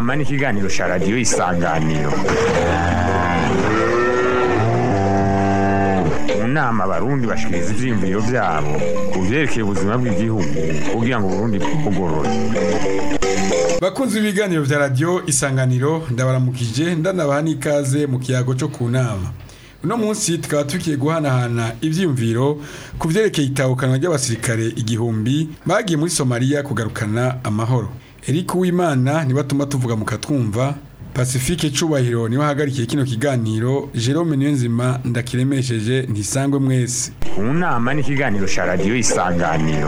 nama n'ikiganiro cya radiyo isanganiro mu nama abarundi bashikiriza ivyiyumviro vyabo ku vyerekeye ubuzima bw'igihugu kugira ngo uburundi bwugorore bakunzi b'ibiganiro vya radiyo isanganiro ndabaramukije ndanabaha n'ikaze mu kiyago cyo ku nama uno munsi tukaba tugiye guhanahana ivyiyumviro ku vyerekeye itahukanwa ry'abasirikare igihumbi bagiye muri somaliya kugarukana amahoro eric uwimana niwe atuma tuvuga mu katwumva pacifique cubahiro niwe ahagarikiye kino kiganiro jerome niyonzima ndakiremesheje ntisangwe mwese mu nama n'ikiganiro cya radiyo isanganiro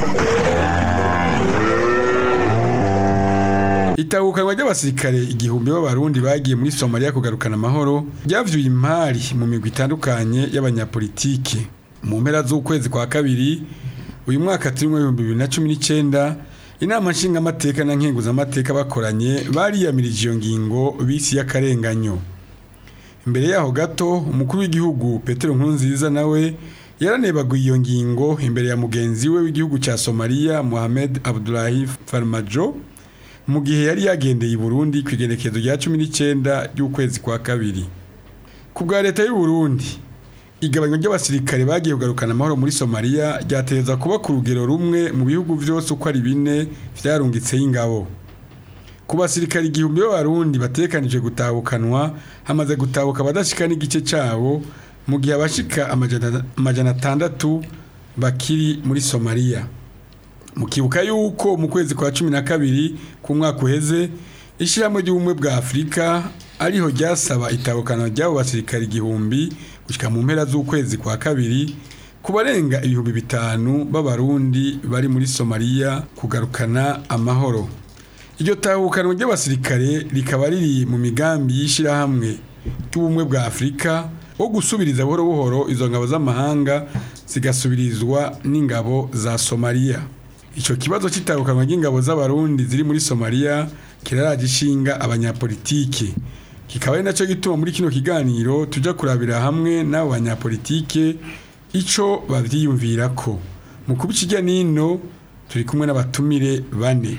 itahukanwa ry'abasirikare igihumbi b'abarundi bagiye muri somaliya kugarukana amahoro ryavyuye impari mu migwi itandukanye y'abanyapolitike mu mpera z'ukwezi kwa kabiri uyu mwaka turimwo ibihumbi bibiri na cumi n'icenda inama nshingamateka na nkenguzamateka bakoranye bariyamirije iyo ngingo bisi y'akarenganyo imbere yaho gato umukuru w'igihugu petero nkurunziza nawe yaranebaguye iyo ngingo imbere ya mugenzi we w'igihugu cya somaliya mohamed abdulahi farmajo mu gihe yari yagendeye i burundi ku igenekerezo rya cumi n'icyenda ry'ukwezi kwa kabiri ku bwa leta y'u Burundi igabanywa ry'abasirikare bagiye kugarukana amahoro muri somaliya ryateza kuba ku rugero rumwe mu bihugu byose uko ari bine vyarungitseho ingabo ku basirikare igihumbi b'abarundi batekanije gutahukanwa hamaze gutahuka abadashika n'igice cabo mu gihe abashika amajana amajana atandatu bakiri muri somaliya mukibuka yuko mu kwezi kwa cumi na kabiri ku mwaka uheze ishyirahamwe ry'ubumwe bwa afurika ariho ryasaba itabukana ry'abo basirikare igihumbi gushyika mu mpera z'ukwezi kwa kabiri ku barenga ibihumbi bitanu b'abarundi bari muri somaliya kugarukana amahoro iryo tahukanwa ry'abasirikare rikaba riri mu migambi y'ishyirahamwe ry'ubumwe bwa afurika wo gusubiriza buhoro buhoro izo ngabo z'amahanga zigasubirizwa n'ingabo za somaliya icyo kibazo cy'itahukanwa ry'ingabo z'abarundi ziri muri somaliya kiraraje ishinga abanyapolitike kikaba ari nacyo gituma muri kino kiganiro tujya kurabira hamwe n'abo banyapolitike icyo babyiyumvira ko mu kuba ikijya n'ino turi kumwe n'abatumire bane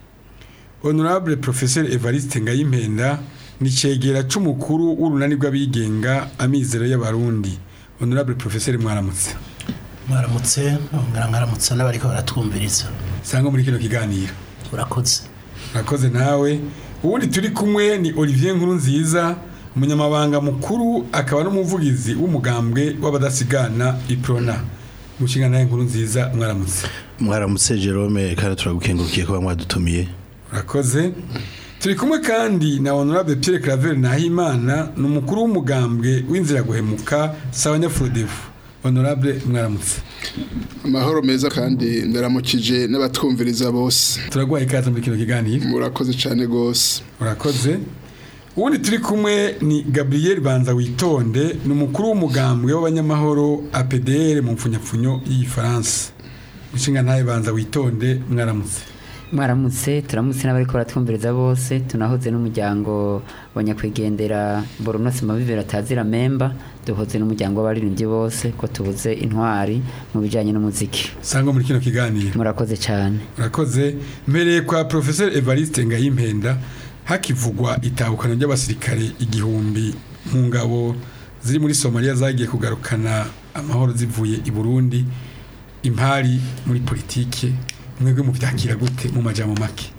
honorable professeur evariste ngayimpenda ni cegera c'umukuru w'urunani rw'abigenga amizero y'abarundi honorable professeur mwaramutse mwaramutse ngara ngaramutse n'abariko baratwumviriza sanga muri kino kiganiro urakoze urakoze nawe ubundi turi kumwe ni olivier nkuru nziza umunyamabanga mukuru akaba n'umuvugizi w'umugambwe w'abadasigana iprona mushinga nawe nkuru nziza mwaramutse mwaramutse Jerome kandi turagukengurukiye kuba mwadutumiye urakoze turi kumwe kandi na honorable Pierre Claver Nahimana ni umukuru w'umugambwe w'inzira guhemuka sawa nyafurodefu honorable mwaramutse amahoro meza kandi ndaramukije n'abatwumviriza bose turaguha ikaze muri kino kiganiro murakoze cyane rwose urakoze ubundi turi kumwe ni gabriel banza witonde ni umukuru w'umugambwe w'abanyamahoro apdr mu mfunyapfunyo y'igifaransa inshinga ntayo banza witonde mwaramutse mwaramutse turamutse n'abari baratwumviriza bose tunahoze n'umuryango wa nyakwigendera boronosi mabibiri atazira memba duhoze n'umuryango w'abaririmbyi bose ko tubuze intwari mu bijyanye n'umuziki sangwa muri kino kiganiro murakoze cyane murakoze mbereye kwa professeur evariste ngayimpenda hakivugwa itahukana ry'abasirikare igihumbi mu ngabo ziri muri somaliya zagiye kugarukana amahoro zivuye i burundi impari muri politike mwebwe mubyakira gute mu majambo make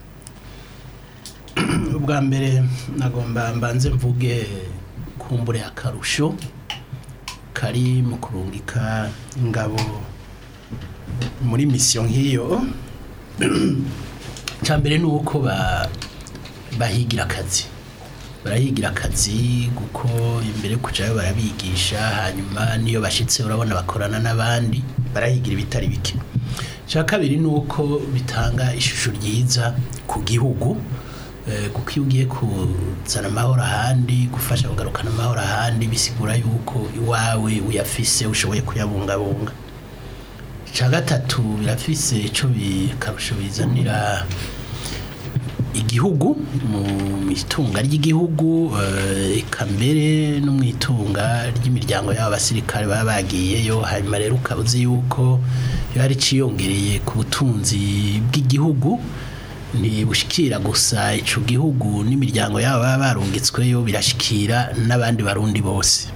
ubwa mbere nagomba mbanze mvuge kumbure akarusho kari mu kurungika ingabo muri misiyo nk'iyo cya mbere ni uko bahigira akazi barahigira akazi kuko imbere kujyayo barabigisha hanyuma n'iyo bashyitse urabona bakorana n'abandi barahigira ibitari bike cya kabiri ni uko bitanga ishusho ryiza ku gihugu kuko iyo ugiye kuzana amahoro ahandi gufasha kugarukana amahoro ahandi bisigura yuko iwawe uyafise ushoboye kuyabungabunga icya gatatu birafise icyo bikarusho bizanira igihugu mu itunga ry'igihugu eka mbere no mu itunga ry'imiryango y'aba basirikare baba bagiyeyo hanyuma rero ukaba uzi yuko iyo hari iciyongereye ku butunzi bw'igihugu ntibushikira gusa ico gihugu n'imiryango yabo baba barungitsweyo birashikira n'abandi barundi bose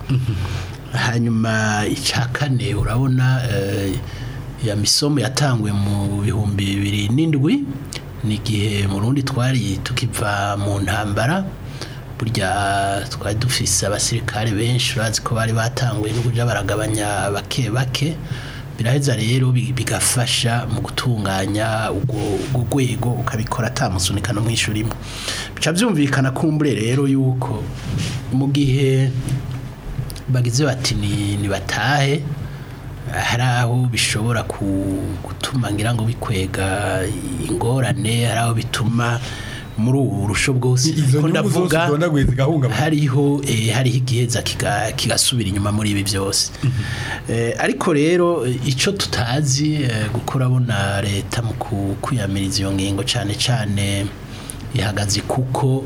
hanyuma icya kane urabona eh, ya misomo yatanguye mu bihumbi bibiri n'indwi ni igihe mu rundi twari tukiva mu ntambara burya twari dufise abasirikare benshi urazi ko bari batanguye no kuja baragabanya bake bake biraheza rero bi- bigafasha mu gutunganya ubwo ubwo rwego ukabikora atamusunika no mw'ishuri imwe bica byumvikana kumbure rero yuko mu gihe bagize bati ni nibatahe hari aho bishobora ku- gutuma ngira ngo bikwega ingorane hari aho bituma muri ubu burusho bwose izo ko nyungu zose ndavuga udondaguye zigahungabana hariho eh, hariho igiheza kiga- kigasubira inyuma muri ibi byose Eh, ariko rero eh, ico tutazi eh, gukora bona leta mu ku- kwiyamiriza iyo ngingo cyane cyane ihagaze kuko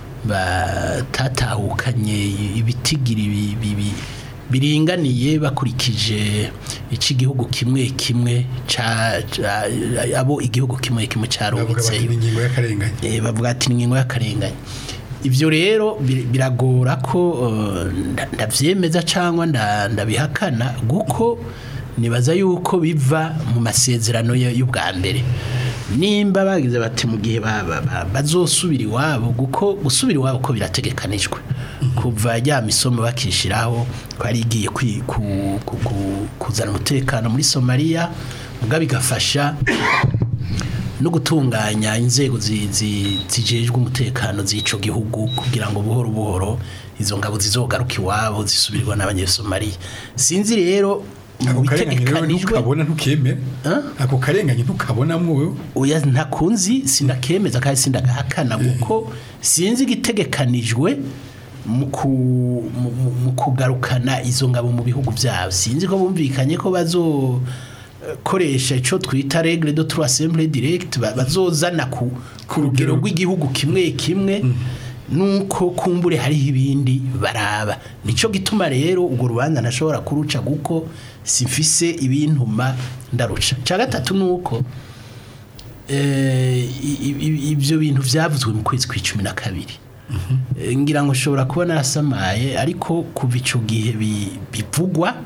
batatahukanye ibitigiri bi- bi- bi- biringaniye bakurikije ico igihugu kimwe kimwe ca ca- abo igihugu kimwe kimwe bavuga bati carungitseyo ni ingingo y'akarengane Eh, bavuga ati ni ingingo y'akarengane ibyo rero bir- biragora ko eh, nda- ndavyemeza cyangwa nda- ndabihakana kuko nibaza yuko biva mu masezerano y- y'ubwa mbere nimba bagize bati mu gihe ba- ba- ba- bazosubira iwabo kuko gusubira iwabo ko birategekanijwe kuva rya misomo bakishiraho ko ari igiye kwi- ku- ku- ku- kuzana umutekano muri somaliya muga bigafasha no gutunganya inzego zi- zi- zijejwe umutekano z'ico gihugu kugira ngo buhoro buhoro izo ngabo zizogaruka iwabo zisubirwa n'abanyesomaliya sinzi rero ako mu karengane rero bitegekanijwe ntukabona ntukemere Huh? ako karengane ntukabonamwo wewe oya ntakunzi sindakemeza kandi sindagahakana kuko sinzi igitegekanijwe mu ku- mu- mu- mu kugarukana izo ngabo mu bihugu byabo sinzi ko bumvikanye ko bazo eh, koresha ico twita regle de trois assemblée direct ba- bazozana ku ku rugero rugero. rw'igihugu kimwe kimwe nuko kumbure hariho ibindi baraba nico gituma rero ubwo rubanza ntashobora kuruca kuko simfise ibintuma ndaruca cya gatatu nuko eh, i- i- ibyo bintu byavuzwe mu kwezi kw'icumi na kabiri Eh, ngira ngo ushobora kuba narasamaye ariko kuva icyo gihe bi- bivugwa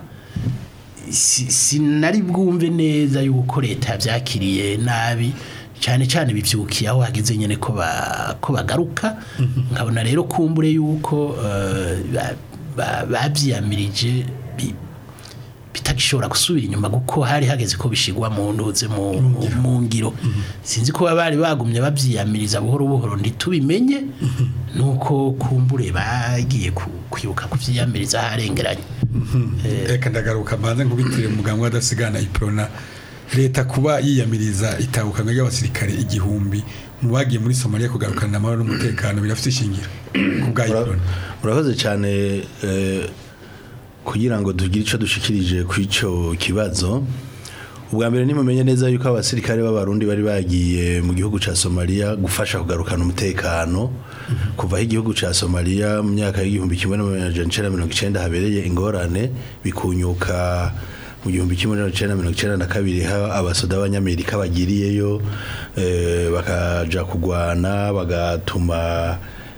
si- sinari bwumve neza yuko leta yabyakiriye nabi cyane cyane bibyukiye aho hageze nyine ko ba- ko bagaruka nkabona rero kumbure yuko eh, ba- ba- babyiyamirije bi- bitagishobora gusubira inyuma kuko hari hageze ko bishigwa mu ntuze mu mu ngiro sinzi ko bari bagumye babyiyamiriza buhoro buhoro ntitubimenye nuko kumbure bagiye ku- kwibuka kubyiyamiriza harengeranye reka ndagaruka mbanze nkubitire umuganga w'adasigana iprona leta kuba yiyamiriza itahukanwa ry'abasirikare igihumbi mu bagiye muri somaliya kugarukana amahoro n'umutekano birafite ishingiro ku bwa Mura- iprona murakoze cyane eh, kugira ngo tugire icyo dushikirije ku icyo kibazo ubwa mbere nimumenye neza yuko abasirikare b'abarundi bari bagiye mu gihugu cya somaliya gufasha kugarukana umutekano kuva aho igihugu cya somaliya mu myaka y'igihumbi kimwe n'amajana icenda mirongo icenda habereye ingorane bikunyuka mu gihumbi kimwe n'amajana icenda mirongo icenda na kabiri ha abasoda b'abanyamerika bagiriyeyo eh, bakaja kugwana bagatuma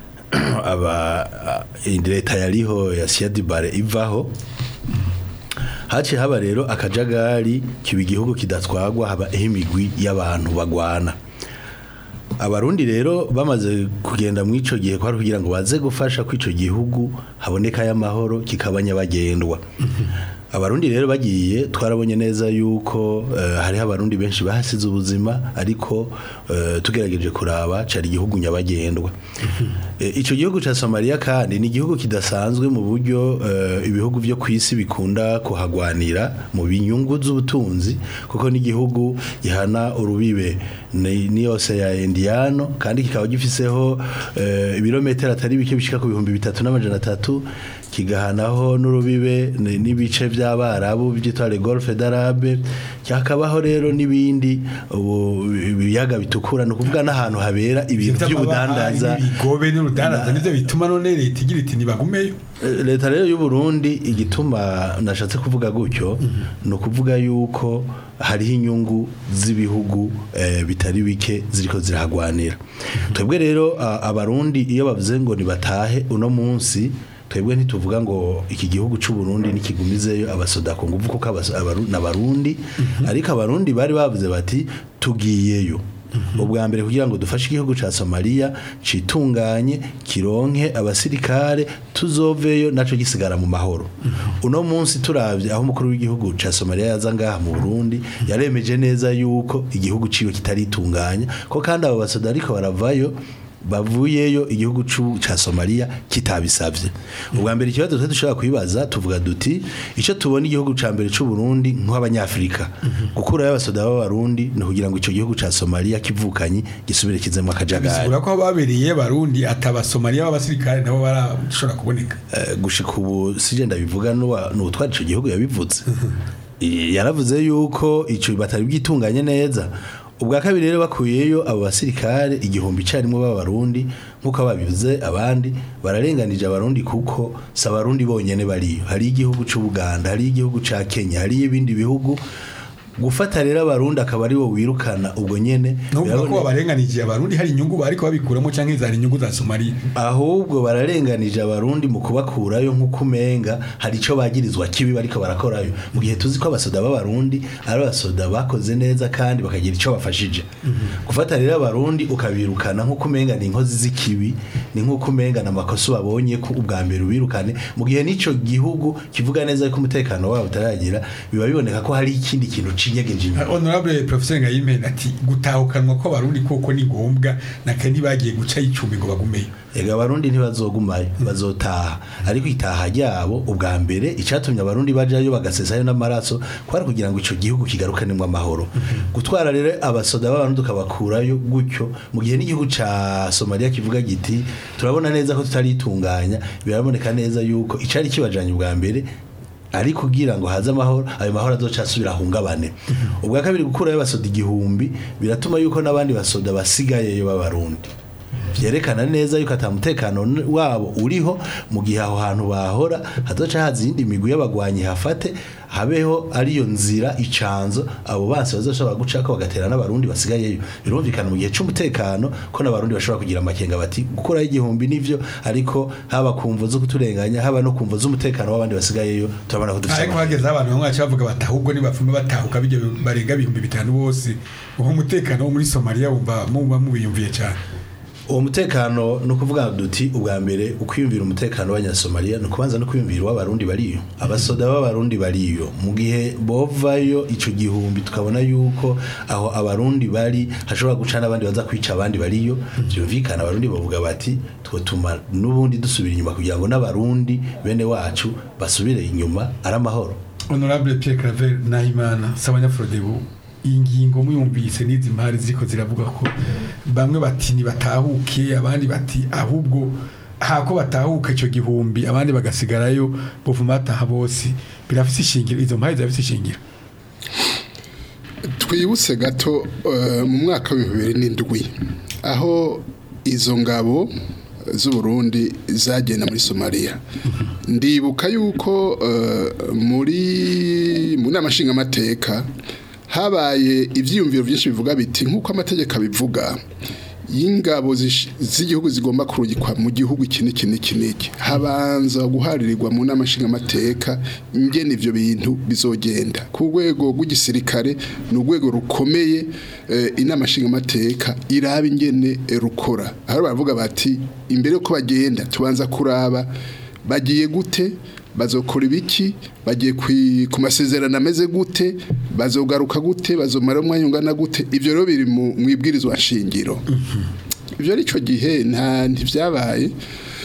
aba leta yariho ya Siadibare ivaho haciye haba rero akajagari kiba igihugu kidatwagwa haba imigwi y'abantu bagwana abarundi rero bamaze kugenda mu ico gihe kwari kugira ngo baze gufasha ko ico gihugu haboneka y'amahoro kikaba nyabagendwa abarundi rero bagiye twarabonye neza yuko eh, hariho abarundi benshi bahasize ubuzima ariko eh, tugerageje kuraba cari igihugu nyabagendwa Eh, ico gihugu ca Somalia kandi ni igihugu kidasanzwe mu buryo eh, ibihugu byo kwisi bikunda kuhagwanira mu binyungu z'ubutunzi kuko ni igihugu gihana urubibe ni ni yose ya Indiano kandi kikaba gifiseho eh, ibirometero atari bike bishika ku bihumbi bitatu n'amajana atatu kigahanaho n'urubibe ni- n'ibice by'abarabu byitwa le golfe d'arabe hakabaho rero n'ibindi ubu ibiyaga bitukura ni ukuvuga n'ahantu habera ibintu by'ubudandaza ibigobe n'urudandaza nivyo bituma none leta igira iti nibagumeyo Eh, leta rero y'u Burundi igituma nashatse kuvuga gutyo ni ukuvuga yuko hariho inyungu z'ibihugu eh, bitari bike ziriko zirahagwanira twebwe rero a- abarundi iyo bavuze ngo nibatahe uno munsi twebwe ntituvuga ngo iki gihugu cy'u Burundi nikigumizeyo abasoda ku nguvu kuko abaso- abaru- n'abarundi ariko abarundi bari bavuze bati tugiyeyo ubwa mbere kugira ngo dufashe igihugu ca Somalia citunganye kironke abasirikare tuzoveyo naco gisigara mu mahoro uno munsi turavye aho umukuru w'igihugu ca Somalia yaza ngaha mu Burundi yaremeje neza yuko igihugu ciwe kitaritunganya ko kandi abo basoda ariko baravayo bavuyeyo igihugu cu- ca Somalia kitabisavye ubwa mbere ikibazo twe dushobora kwibaza tuvuga duti ico tubona igihugu ca mbere c'u Burundi nk'abanyafrika gukurayo abasoda b'abarundi ni kugira ngo ico gihugu ca Somalia kivukanye gisubire kizemwo akajagari bisigura ko babereye barundi atabasomaliya b'abasirikare nabo barashobora kuboneka Eh, gushika ubu sije ndabivuga n'uwa- n'uwutwara ico gihugu yabivuze I- yaravuze yuko ico batari bwitunganye neza ubwa kabiri rero bakuyeyo abo basirikare igihumbi carimwe b'abarundi nk'uko babivuze abandi bararenganije abarundi kuko si abarundi bonyene bariyo hari igihugu c'ubuganda hari igihugu ca kenya hari ibindi bihugu gufata rero abarundi akaba ari bo wirukana ubwo nyene nuvuga ko birabone- babarenganije abarundi hari inyungu bariko babikuramo canke zari inyungu za somaliya ahubwo bararenganije abarundi mu kubakurayo nk'uko umenga hari icyo bagirizwa kibi bariko barakorayo mu gihe tuzi ko abasoda b'abarundi ari abasoda bakoze neza kandi bakagira icyo bafashije gufata rero abarundi ukabirukana nk'uko umenga ni inkozi z'ikibi ni nk'uko umenga ni amakosa babonye ko ubwa mbere ubirukane mu gihe n'ico gihugu kivuga neza ko umutekano wabo utaragira biba biboneka ko hari ikindi kintu cinyegeje inyuma honorable professeur ngayimene ati gutahukanwa ko abarundi koko ni ngombwa naka ntibagiye guca y'icumbi ngo bagumeyo Ega abarundi ntibazogumayo bazotaha ariko itaha ryabo ubwa mbere icatumye abarundi bajayo bagasesayo n'amaraso kwari kugira ngo ico gihugu kigarukanemo amahoro gutwara rero abasoda b'abarundi ukabakurayo gutyo mu gihe n'igihugu ca Somalia kivuga giti turabona neza ko tutaritunganya biraboneka neza yuko icari kibajanye ubwa mbere ari kugira ngo haze amahoro ayo mahoro azoca asubira ahungabane ubwa kabiri gukurayo abasoda igihumbi biratuma yuko n'abandi basoda basigayeyo b'abarundi vyerekana neza yuko ata mutekano n- wabo uriho mu gihe aho hantu bahora hazoca haza iyindi migwi y'abagwanyi hafate habeho ariyo nzira icanzo abo banse bazoshobora gucako bagatera n'abarundi basigayeyo birumvikana mu gihe c'umutekano ko n'abarundi bashobora kugira amakenga bati gukuraho igihumbi nivyo ariko haba ku mvo zo kuturenganya haba no ku mvo z'umutekano w'abandi basigayeyo turabona ko dufise ariko hageze aho abantu bamwe baca bavuga bati ahubwo nibapfume batahuka bijya barenga ibihumbi bitanu bose uho umutekano wo muri somaliya wumva muba mubiyumviye cyane uwo mutekano ni ukuvuga duti ubwa mbere ukwiyumvira umutekano w'abanyasomaliya ni ukubanza no kwiyumvira uw'abarundi bariyo abasoda b'abarundi bariyo mu gihe bovayo ico gihumbi tukabona yuko aho abarundi bari hashobora guca n'abandi baza kwica abandi bariyo byumvikana abarundi bavuga bati twotuma n'ubundi dusubira inyuma kugira ngo n'abarundi bene wacu basubire inyuma ari amahoro honorable pierre claver nahimana sabanyafrodebu iyi ngingo muyumvise n'izi mpari ziriko ziravuga ko bamwe bati nibatahuke abandi bati ahubwo hako batahuka ico gihumbi abandi bagasigarayo buvuma bataha bose birafise ishingiro izo mpari zirafise ishingiro twibutse gato eh, mu mwaka w'ibihumbi bibiri n'indwi aho izo ngabo z'uburundi zagenda muri somaliya ndibuka yuko eh, muri mu nama nshingamateka habaye ibyiyumviro byinshi bivuga biti nk'uko amategeko abivuga y'ingabo zish- z'igihugu zigomba kurungikwa mu gihugu iki n'iki n'iki n'iki habanza guharirirwa mu nama nshingamateka ingene ivyo bintu bizogenda ku rwego rw'igisirikare ni urwego rukomeye eh, inama nshingamateka iraba ingene eh, rukora aho baravuga bati imbere yuko bagenda tubanza kuraba bagiye gute bazokora ibiki bagiye kwi- ku masezerano ameze gute bazogaruka gute bazomara umwanya ungana gute ivyo rero biri mu mu ibwirizwa shingiro ivyo ari cyo gihe nta ntivyabaye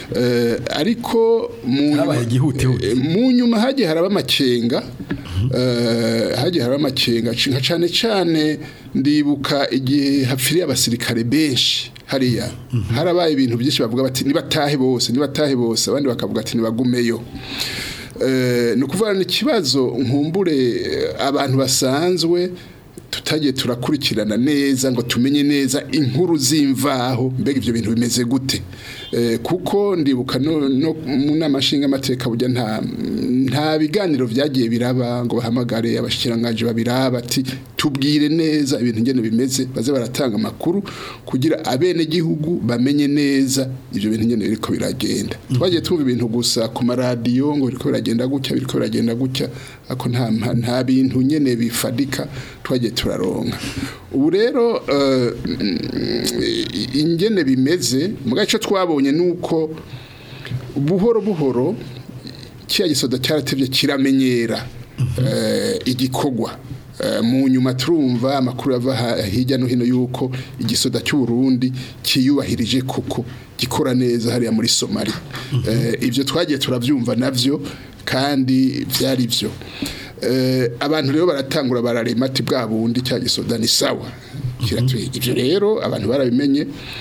Eh, ariko mu Habaye igihutihuti. Eh, mu nyuma hagiye haraba amakenga eh, hagiye haraba amakenga nka cane cane ndibuka igihe hapfiriye abasirikare benshi hariya harabaye ibintu byinshi bavuga bati nibatahe bose nibatahe bose abandi bakavuga ati nibagumeyo Eh, ni ukuvuga ni ikibazo nkumbure eh, abantu basanzwe tutagiye turakurikirana neza ngo tumenye neza inkuru z'imvaho mbega ibyo bintu bimeze gute Eh, kuko ndibuka no, no mu nama nshingamateka burya nta nta biganiro byagiye biraba ngo bahamagare abashikiranganje babiraba ati tubwire neza ibintu ngene bimeze baze baratanga amakuru kugira abene gihugu bamenye neza ibyo bintu ngene biriko biragenda twagiye twumva ibintu gusa ku maradiyo ngo biriko biragenda gutya biriko biragenda gutya ako nta nta bintu nyene bifadika twagiye turaronka ubu rero eh, mm, ingene bimeze mu gace twabonye nuko buhoro buhoro kiya gisoda cyaratevye kiramenyera eh, igikorwa Eh, mu nyuma turumva amakuru ava ha- hirya no hino yuko igisoda cy'u Burundi kiyubahirije koko gikora neza hariya muri Somalia Eh, ibyo twagiye turavyumva navyo kandi vyari byo Eh, abantu rero baratangura bararema ati bwa bundi cya gisoda ni sawa kiratuye ibyo rero abantu barabimenye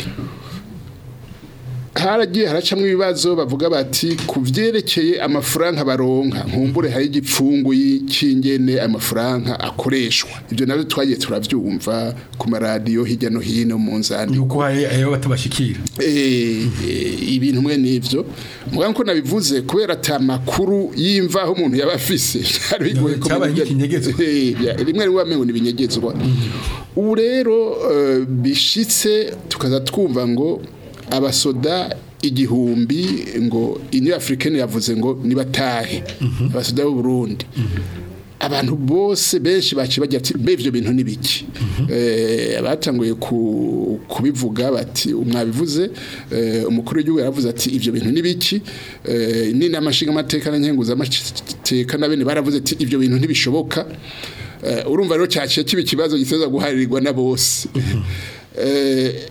haragiye haracamwo ibibazo bavuga bati ku vyerekeye amafaranga baronka nkumbure hari igipfungu y'ikingene amafaranga akoreshwa ibyo navyo twagiye turavyumva ku maradiyo hirya no hino mu nzandi yuko hari ayo batabashikira Eh, eh, ibintu mwe nivyo muganga ko nabivuze kubera ata makuru y'imvaho umuntu yaba afise byari bigoye ko Cyabaye menya- nk'ikinyegezwa. Eh, bya- rimwe rimwe wamengo nibinyegezwa ubu rero eh, bishitse tukaza twumva ngo abasoda igihumbi ngo Union Africaine yavuze ngo nibatahe abasoda b'u Burundi abantu bose benshi baci bagira ati mbe ivyo bintu nibiki eh abatanguye ku- kubivuga bati umwabivuze eh, umukuru w'igihugu yaravuze ati ivyo bintu nibiki eh ni namashinga amateka na nkenguza amateka na bene baravuze ati ivyo bintu ntibishoboka Eh, urumva rero cyaciye kiba ikibazo giteza guharirirwa na bose eh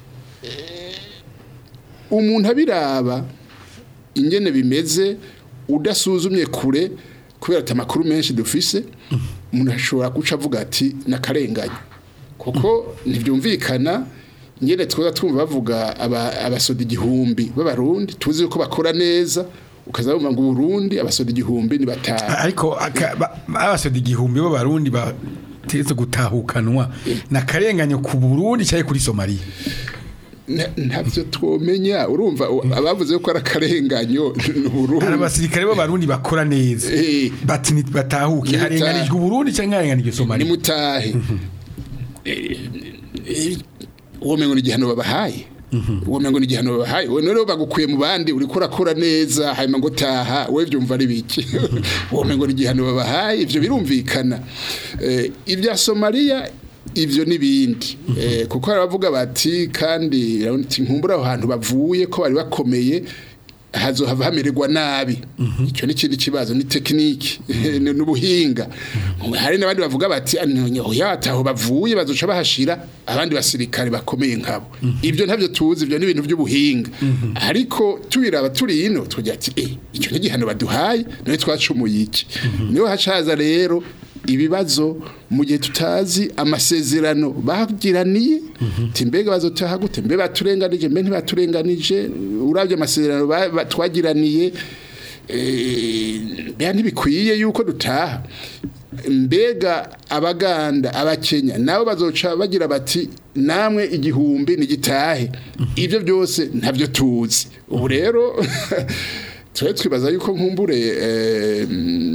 umuntu abiraba ingene bimeze udasuzumye kure kubera ati amakuru menshi dufise umuntu ashobora guca avuga ati nakarenganya kuko ntibyumvikana ingene twoza twumva bavuga aba- abasoda igihumbi b'abarundi tuzi ko bakora neza ukaza wumva ngo uburundi abasoda igihumbi ni batanu ariko aka- ba- abasoda igihumbi b'abarundi bategetse gutahukanwa nakarenganyo ku Burundi cyangwa kuri Somalia Na- ntabyo twomenya urumva u- abavuze ko ari akarenganyo ni hari uburundi abasirikare b'abarundi bakora neza Eh. bati ni- batahuke Ni harenganijwe batahe. Burundi cyangwa harenganijwe Somalia nimutahe Eh, eh, uwo mengo ni igihano babahaye uwo mengo ni igihano babahaye we rero bagukuye mu bandi uri kurakora neza hanyuma ngo taha we byumva ari biki uwo mengo ni igihano babahaye ivyo birumvikana Eh, ibya Somalia ivyo nibindi eh, kuko baravuga bati kandi urabona ati, nkumbura aho hantu bavuye ko bari bakomeye hazohava hamererwa nabi icyo ni ikindi kibazo ni tekiniki ni n'ubuhinga hari n'abandi bavuga bati oya ataho bavuye bazoca bahashira abandi basirikare bakomeye nkabo ibyo ntabyo tuzi ibyo ni ibintu by'ubuhinga ariko tubiraba turi ino tugira ati eh icyo ni igihano baduhaye none twacumuye iki niho hacaza rero ibibazo mu gihe tutazi amasezerano bagiraniye ati mbega bazotaha gute mbe baturenganije mbe ntibaturenganije urabye amasezerano ba- ba- twagiraniye eh, mbega ntibikwiye yuko dutaha mbega abaganda abakenya nabo bazoca bagira bati namwe igihumbi nigitahe ibyo byose ntabyo tuzi ubu rero twe twibaza yuko nkumbure eh,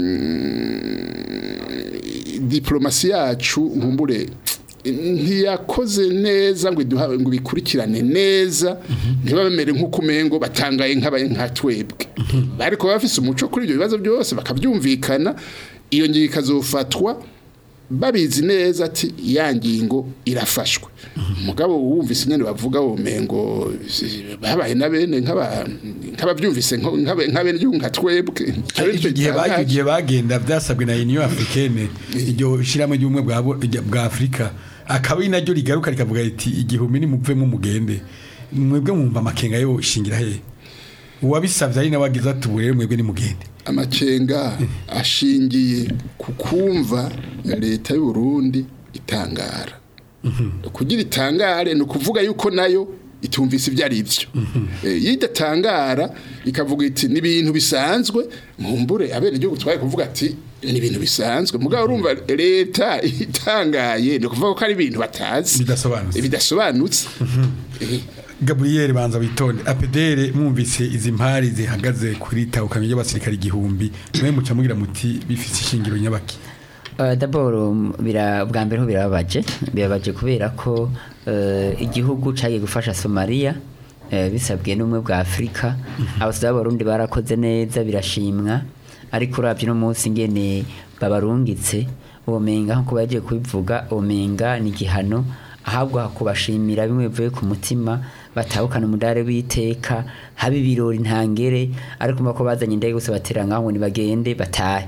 diplomasi yacu nkumbure ntiyakoze neza ngo iduha ngo bikurikirane neza ntibabemere nk'uko umengo batangaye nk'abaye nka twebwe ariko baba bafise umuco kuri ibyo bibazo byose bakabyumvikana iyo ngingo ikazofatwa babizi neza ati ya ngingo irafashwe umugabo wumvise nyine bavuga umengo babaye na bene nk'aba- nk'ababyumvise nko- nk'abe- nk'abene igihugu nka twebwe icyo gihe ba- icyo gihe bagenda byasabwe na Union Africaine iryo shiramo ry'ubumwe bwa bo- rya- bwa Afrika akaba ari naryo rigaruka rikavuga riti igihumbi nimuvemo mugende mwebwe mwumva amakenga yo shingira he uwabisabye ari nawe agize ati ubu rero mwebwe nimugende amacenga ashingiye ku kumva leta y'u Burundi itangara kugira itangare ni ukuvuga yuko nayo itumvise ibyo ari byo Eh, iyo idatangara ikavuga iti ni ibintu bisanzwe mumbure abene igihugu twaye kuvuga ati ni ibintu bisanzwe mugabo urumva leta itangaye ni ukuvuga ko ari ibintu batazi bidasobanutse bidasobanutse Eh, Gabriel banza witonde apedere mwumvise izi mpari zihagaze kuri tawukamyo y'abasirikare igihumbi mwe muca mugira muti bifite ishingiro nyabaki Uh, d'abord um, bira bwa mbere ho birababaje birabaje kubera ko uh, igihugu cagiye gufasha Somalia uh, bisabwe n'umwe bwa Afrika abasore b'abarundi barakoze neza birashimwa ariko uravye no munsi ngene babarungitse ubumenga nko bagiye kubivuga ubumenga ni gihano ahabwa kubashimira bimwe bivuye ku mutima batahukana umudare w'iteka haba ibirori ntangere ariko mba ko bazanye indege gusa batera ngaho ngo nibagende batahe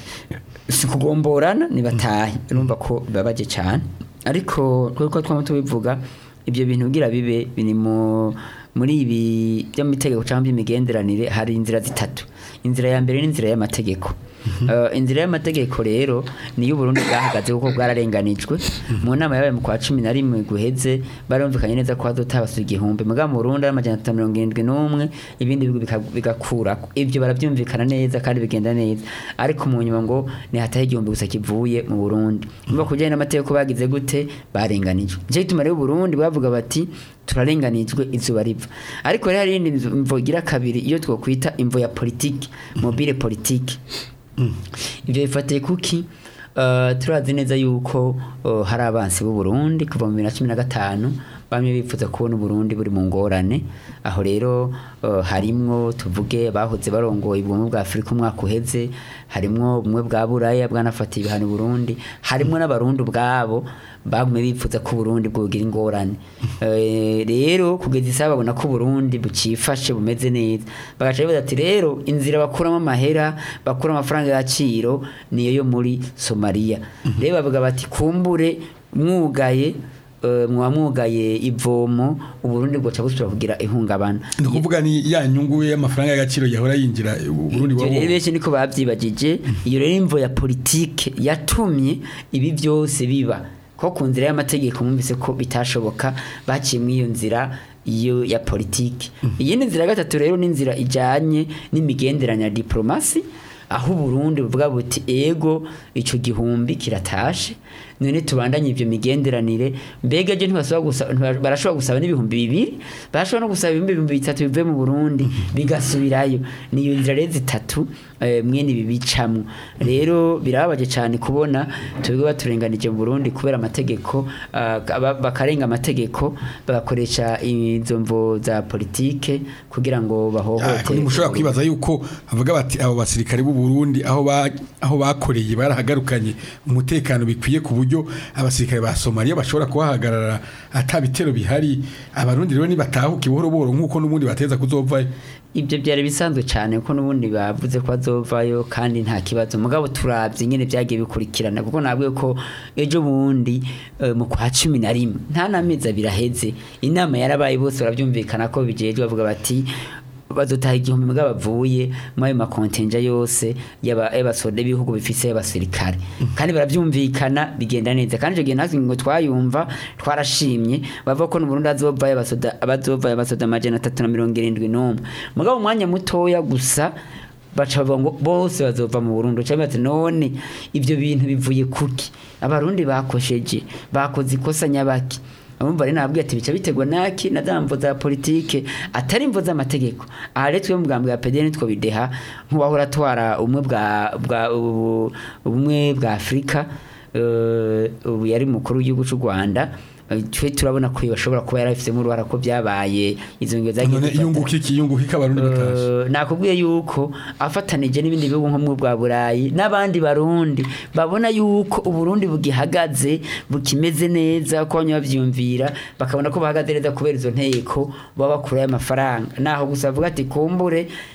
si kugomborana nibatahe urumva ko bibabaje cyane ariko kuko twama tubivuga ibyo bintu kugira bibe biri mu muri ibi by'amategeko cyangwa by'imigenderanire hari inzira zitatu inzira ya mbere ni inzira y'amategeko Uh, inzira y'amategeko rero niyo Burundi bwahagaze kuko bwararenganijwe mu nama yabaye mu kwa cumi na rimwe guheze barumvikanye neza ko hazotabasura igihumbi muga mu Burundi ari amajana atatu na mirongo irindwi n'umwe ibindi bihugu bika- bigakurako ivyo baravyumvikana neza kandi bigenda neza ariko mu nyuma ngo ni hataho igihumbi gusa kivuye mu Burundi niba kujyanye n'amategeko bagize gute barenganijwe nicyo gituma rero Burundi bavuga bati turarenganijwe izuba riva ariko rero hari iyindi nzu- imvo igira kabiri iyo twokwita imvo ya politiki mobile politiki ibyo bifatiye kuki Uh, turazi neza yuko uh, hari abansi b'u Burundi kuva mu bibiri na cumi na gatanu bamwe bifuza kubona Burundi buri mu ngorane aho rero uh, harimwo tuvuge bahoze barongoye ubumwe bwa Afurika umwaka uheze harimwo ubumwe bwa Buraya bwanafatiye ibihano Burundi harimwo n'abarundi ubwabo bagumye bifuza ko Burundi bwogira ingorane Eh, rero kugeza isaha babona ko Burundi bucifashe bumeze neza bagaca bibaza ati rero inzira bakuramo amahera bakura amafaranga y'agaciro niyo yo muri Somalia rero bavuga bati kumbure mwugaye eh, mwaba mwugaye ivomo uburundi bwoca busubira kugira ihungabana ni ukuvuga ni ya nyungu y'amafaranga y'agaciro yahora yinjira u Burundi Ivyo rero wabo benshi niko bavyibagije iyo rero imvo ya politike yatumye ibi byose biba ko ku nzira y'amategeko mwumvise ko bitashoboka baciye muri iyo nzira iyo ya politike iyindi nzira ya gatatu rero ni inzira ijanye n'imigenderanire ya diplomasi aho Burundi buvuga buti ego ico gihumbi kiratashe none tubandanye ivyo migenderanire mbega je ntibasaba gusa ntiba- barashobora gusaba n'ibihumbi bibiri barashobora no gusaba ibihumbi ibihumbi bitatu bivuye mu Burundi bigasubirayo niyo nzira rero zitatu eh, mwene ibi bicamwo rero birababaje cyane kubona tubwo baturenganije mu Burundi kubera amategeko ah, ba- bakarenga amategeko bagakoresha izo mvo za politike kugira ngo Ah, ko bahohotere ntimushobora kwibaza yuko bavuga bati abo basirikare b'u Burundi aho ba aho bakoreye barahagarukanye umutekano bikwiye ku buryo abasirikare ba Somalia bashobora kuhahagarara ata bitero bihari abarundi rero nibatahuka buhoro buhoro nk'uko n'ubundi bateza kuzovayo ibyo byari bisanzwe cyane kuko n'ubundi bavuze ko bazovayo kandi nta kibazo mugabo turabye nyine byagiye bikurikirana kuko nabwiye ko ejo bundi eh, mu kwa cumi na rimwe nta n'amezi abiri aheze inama yarabaye bose barabyumvikana ko bijejwe bavuga bati bazotaha igihumbi mugabo bavuye muri ayo makontenja yose y'aba- y'abasoda b'ibihugu bifise y'abasirikare kandi barabyumvikana bigenda neza kandi icyo gihe natwe ngo twayumva twarashimye bavuga ko n'uburundi azovayo abasoda abazovayo abasoda amajana atatu na mirongo irindwi n'umwe mugabo umwanya mutoya gusa baca bavuga ngo bose bazova mu Burundi cyangwa bati none ibyo bintu bivuye kuki abarundi bakosheje bakoze ikosa nyabaki abumva rero nabwiye ati bica bitegwa naki na za mvo za politike atari imvo z'amategeko aha rero twe mu bwambwe bwa pedeni two bideha nk'uwahora atwara ubumwe bwa bwa ubu- ubumwe bwa Afurika eh, ubu yari mukuru w'igihugu cy'u Rwanda Eh, twe turabona ko bashobora kuba yarafisemo uruhara ko byabaye izo ngero zagiye none zifata- iyunguka iki iyunguka iki abarundi batashe Eh, nakubwiye yuko afatanije n'ibindi bihugu nko mu bwa burayi n'abandi barundi babona yuko uburundi bugihagaze bukimeze neza ko banywa bavyumvira bakabona ko bahagaze neza kubera izo nteko baba bakurayo amafaranga naho gusa bavuga ati kumbure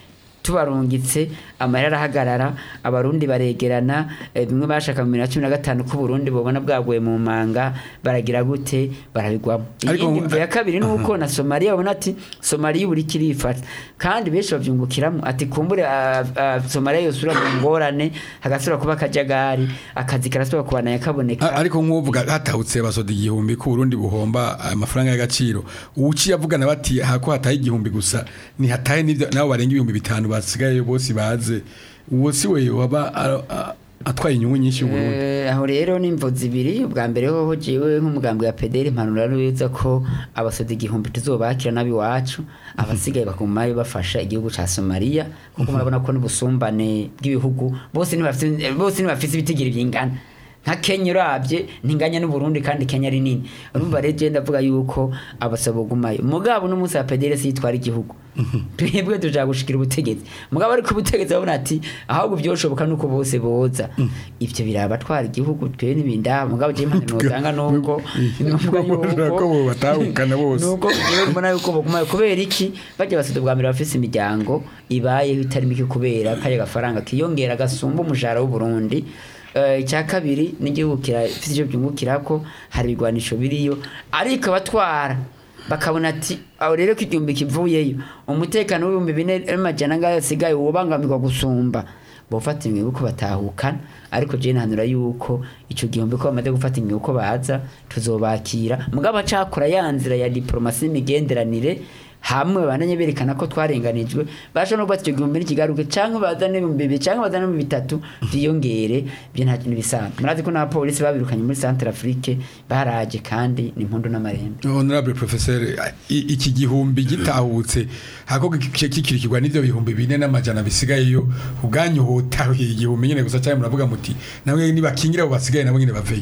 tubarungitse amahera arahagarara abarundi baregerana eh, bimwe bashaka mu bibiri na cumi na gatanu ko uburundi bubona bwaguye mu manga baragira gute barabigwamo Ariko iyindi ngo- mvo ya kabiri ni uko na somaliya babona ati somaliya buri kirifata kandi benshi bavyungukiramo ati kumbure ah, ah, somaliya yosubira mu ngorane hagasubira kuba akajagari akazi karasubira kubananya kaboneka A- ariko nk'uvuga hatahutse basoda igihumbi ko Burundi buhomba amafaranga y'agaciro uciye avugana bati hako hataye igihumbi gusa ni hataye n'ibyo nabo barenga ibihumbi bitanu basigaye bose baze uwo si we waba a- a- atwaye inyungu nyinshi y'uburundi Eh, aho rero ni imvo zibiri ubwa mbere hoho jewe nk'umugambi wa pederi impanuro neza ko abasoda igihumbi tuzobakira n'abiwacu abasigaye bakumayo bafasha igihugu ca somaliya kuko murabona ko n'ubusumbane bw'ibihugu bose ntibafise bose ntibafise ibitigiri bingana nka kenya urabye ntinganya n'uburundi kandi kenya ari nini urumva rero je ndavuga yuko abasaba gumayo mugabo n'umunsi wa pederi si yitwara igihugu twebwe tuja gushikira ubutegetsi mugabo ariko ubutegetsi babona ati ahubwo byoshoboka nuko bose boza ivyo biraba batwara igihugu twe n'ibinda mugabo je impano notanga nuko nuvuga Ko bo batahukana bose. nuko jewe mbona yuko bogumayo kubera iki bajya basida bwa mbere bafise imiryango ibayeho itari mike kubera kaya gafaranga kiyongera gasumba umushahara w'uburundi Eh, icya kabiri n'igihugu kirafite ivyo byungukirako hari ibigwanisho biriyo ariko abatwara bakabona ati aho rero ko igihumbi kivuyeyo umutekano w'ibihumbi bine n'amajana angahe asigaye wobangamirwa gusumba bofata ingingo ko batahukana ariko je ntanura yuko ico gihumbi ko bamaze gufata ingingo ko baza tuzobakira mugabo acakora ya nzira ya diplomasi n'imigenderanire hamwe bananye berekana ko twarenganijwe basha no gufata icyo gihumbi n'ikigaruke canke bazane ibihumbi bibiri canke bazane ibihumbi bitatu vyiyongere byo nta kintu bisanzwe murazi ko n'abapolisi babirukanye muri centre afrique baraje kandi ni impundu n'amarembe honorable professeur i- iki gihumbi gitahutse hako kikirikirwa n'ivyo bihumbi bine n'amajana bisigayeyo ubwanyu hotahuye igihumbi nyene gusa cyane muravuga muti namwe nibakingira abo basigaye nabo nyene baveyo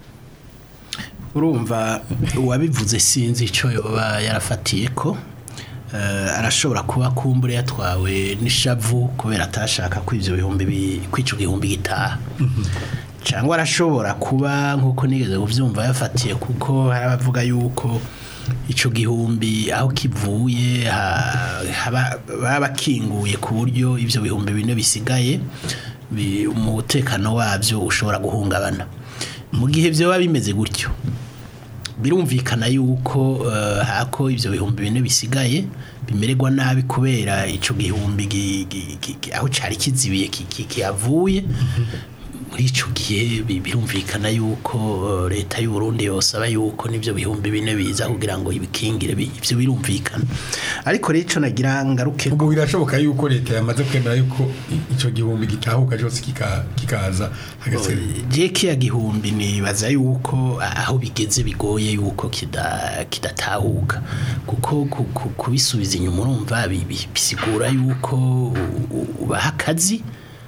urumva uwabivuze sinzi icyo yoba yarafatiye ko eh, arashobora kuba kumbure yatwawe n'ishavu kubera atashaka ko ibyo bihumbi bi- ko ico gihumbi gitaha cyangwa arashobora kuba nk'uko nigeze kubyumva yafatiye kuko hari abavuga yuko icyo gihumbi aho kivuye ha- haba- baba bakinguye ku buryo ibyo bihumbi bine bisigaye bi- umutekano wabyo ushobora guhungabana mu gihe byoba bimeze gutyo birumvikana yuko eh, hako ivyo bihumbi bine bisigaye bimererwa nabi kubera ico gihumbi gi- gi- gi- gi- aho cari kizibiye ki- ki- kihavuye muri ico gihe bi- birumvikana yuko eh, leta y'u Burundi yosaba yuko n'ivyo bihumbi bine biza kugira ngo ibikingire bi- ivyo birumvikana ariko rero ico nagira ngaruke ubwo birashoboka yuko leta yamaze kwemera yuko i- ico gihumbi gitahuka cyose kika- kikaza hagasigaye je kiya gihumbi nibaza yuko aho bigeze bigoye yuko kida- kidatahuka kuko ku- ku- kubisubiza inyuma urumva bi- bi- bisigura yuko u- u- ubaha akazi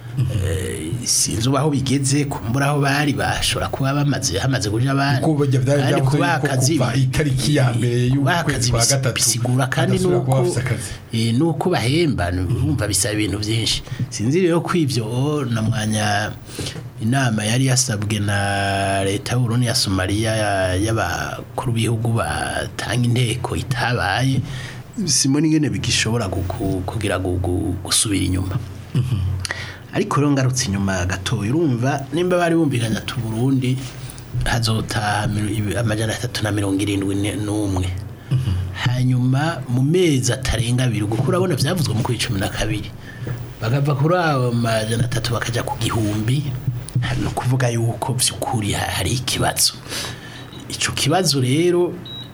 Eh, sinzi ubaho bigeze kumbura aho bari bashobora kuba bamaze hamaze kuja abandi Kuko burya byari Kandi byavuze kubaha yuko akazi kuva itariki ya mbere kubaha y'ukwezi akazi kwa bisi- gatatu bisigura kandi badasubira kuba nuko bafise akazi. eh, nuko bahemba urumva bisaba ibintu byinshi sinzi rero ko ivyo na mwanya inama yari yasabwe na leta y'u Burundi ya Somalia ya- y'abakuru b'ibihugu batanga inteko itabaye simoni ingene bigishobora guku- kugira gu- gu- gusubira inyuma ariko rero ngarutse inyuma gatoya urumva nimba bari bumvikanye ati Burundi hazotaha mil- ibi- amajana atatu na mirongo irindwi ne- n'umwe hanyuma mu mezi atarenga abiri kuko urabona byavuzwe mu kuri cumi na kabiri bakava kuri ayo majana atatu bakajya ku gihumbi ni ukuvuga yuko by'ukuri ha- hari ikibazo icyo kibazo rero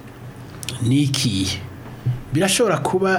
ni ikihe birashobora kuba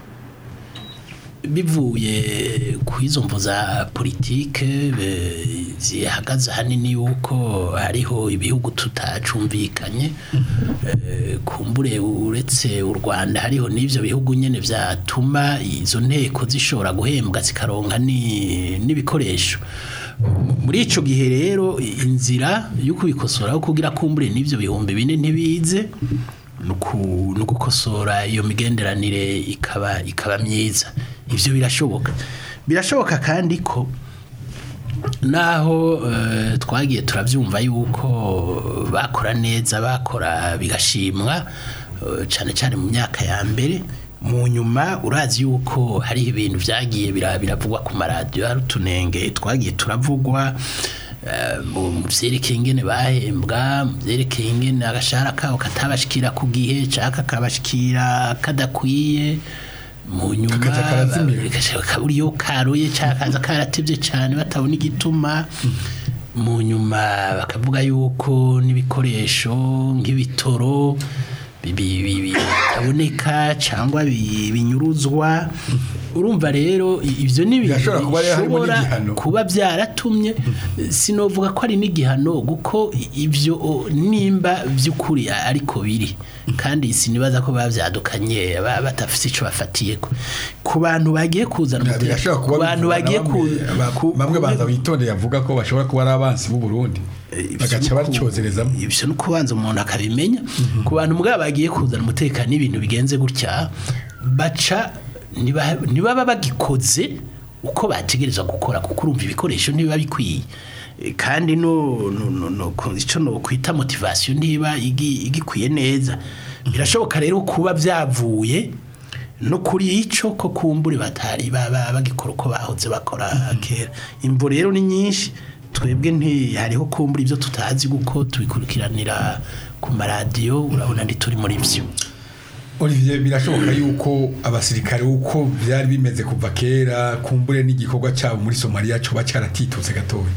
bivuye ku izo mvu za politike be- zihagaze ahanini yuko hariho ibihugu tutacumvikanye Eh, kumbure uretse u Rwanda hariho n'ivyo bihugu nyene vyatuma izo nteko zishobora guhembwa zikaronka ni- n'ibikoresho muri ico gihe rero inzira yo kubikosora aho kugira kumbure n'ivyo bihumbi bine ntibize nuku- nugukosora iyo migenderanire ikaba ikaba myiza ivyo birashoboka birashoboka kandi ko naho eh, twagiye turabyumva yuko bakora neza bakora bigashimwa eh, cyane cyane mu myaka ya mbere mu nyuma urazi yuko hariho ibintu byagiye bira- biravugwa ku maradiyo hari utunenge twagiye turavugwa eh, mu mu vyerekeye ingene bahembwa mu vyerekeye ingene agashahara kabo katabashikira ku gihe caka kabashikira kadakwiye mu nyuma Kakaza karazimira. gashaka kabura iyo karoye cakaza karatevye cyane batabona igituma mu nyuma bakavuga yuko n'ibikoresho nk'ibitoro bi- bi- bi- bitaboneka cyangwa bi- binyuruzwa urumva rero i- ivyo ni ibintu Birashobora kuba rero harimo bishobora n'igihano. kuba byaratumye sinovuga ko ari n'igihano kuko ibyo o, nimba by'ukuri a- ariko biri kandi sinibaza ko bavyadukanye ba- batafise ico bafatiye ku bantu bagiye kuzana umutekano birashobora ku kuba bantu bivugwa bagiye na ku bamwe- ba- ku- bamwe ku- baza bitondeye avuga ko bashobora kuba ari abansi b'u Burundi bagaca bacyozerezamo ibyo no kubanza umuntu akabimenya ku bantu mbwa bagiye kuzana umutekano n'ibintu bigenze gutya baca niba- ntibaba bagikoze uko bategereza gukora kuko urumva ibikoresho ntibiba bikwiye E, kandi no no no no ku- ico no kwita motivation ntiba igi- igikwiye neza birashoboka rero kuba byavuye no kuri ico ko kumbure batari baba bagikora uko bahoze bakora kera imvo rero ni nyinshi twebwe nti hariho kumbura ibyo tutazi kuko tubikurikiranira ku maradiyo urabona ntituri muri byo Olivier birashoboka yuko abasirikare uko byari bimeze kuva kera kumbure n'igikorwa cyabo muri Somalia cyo bacaratitutse gatoya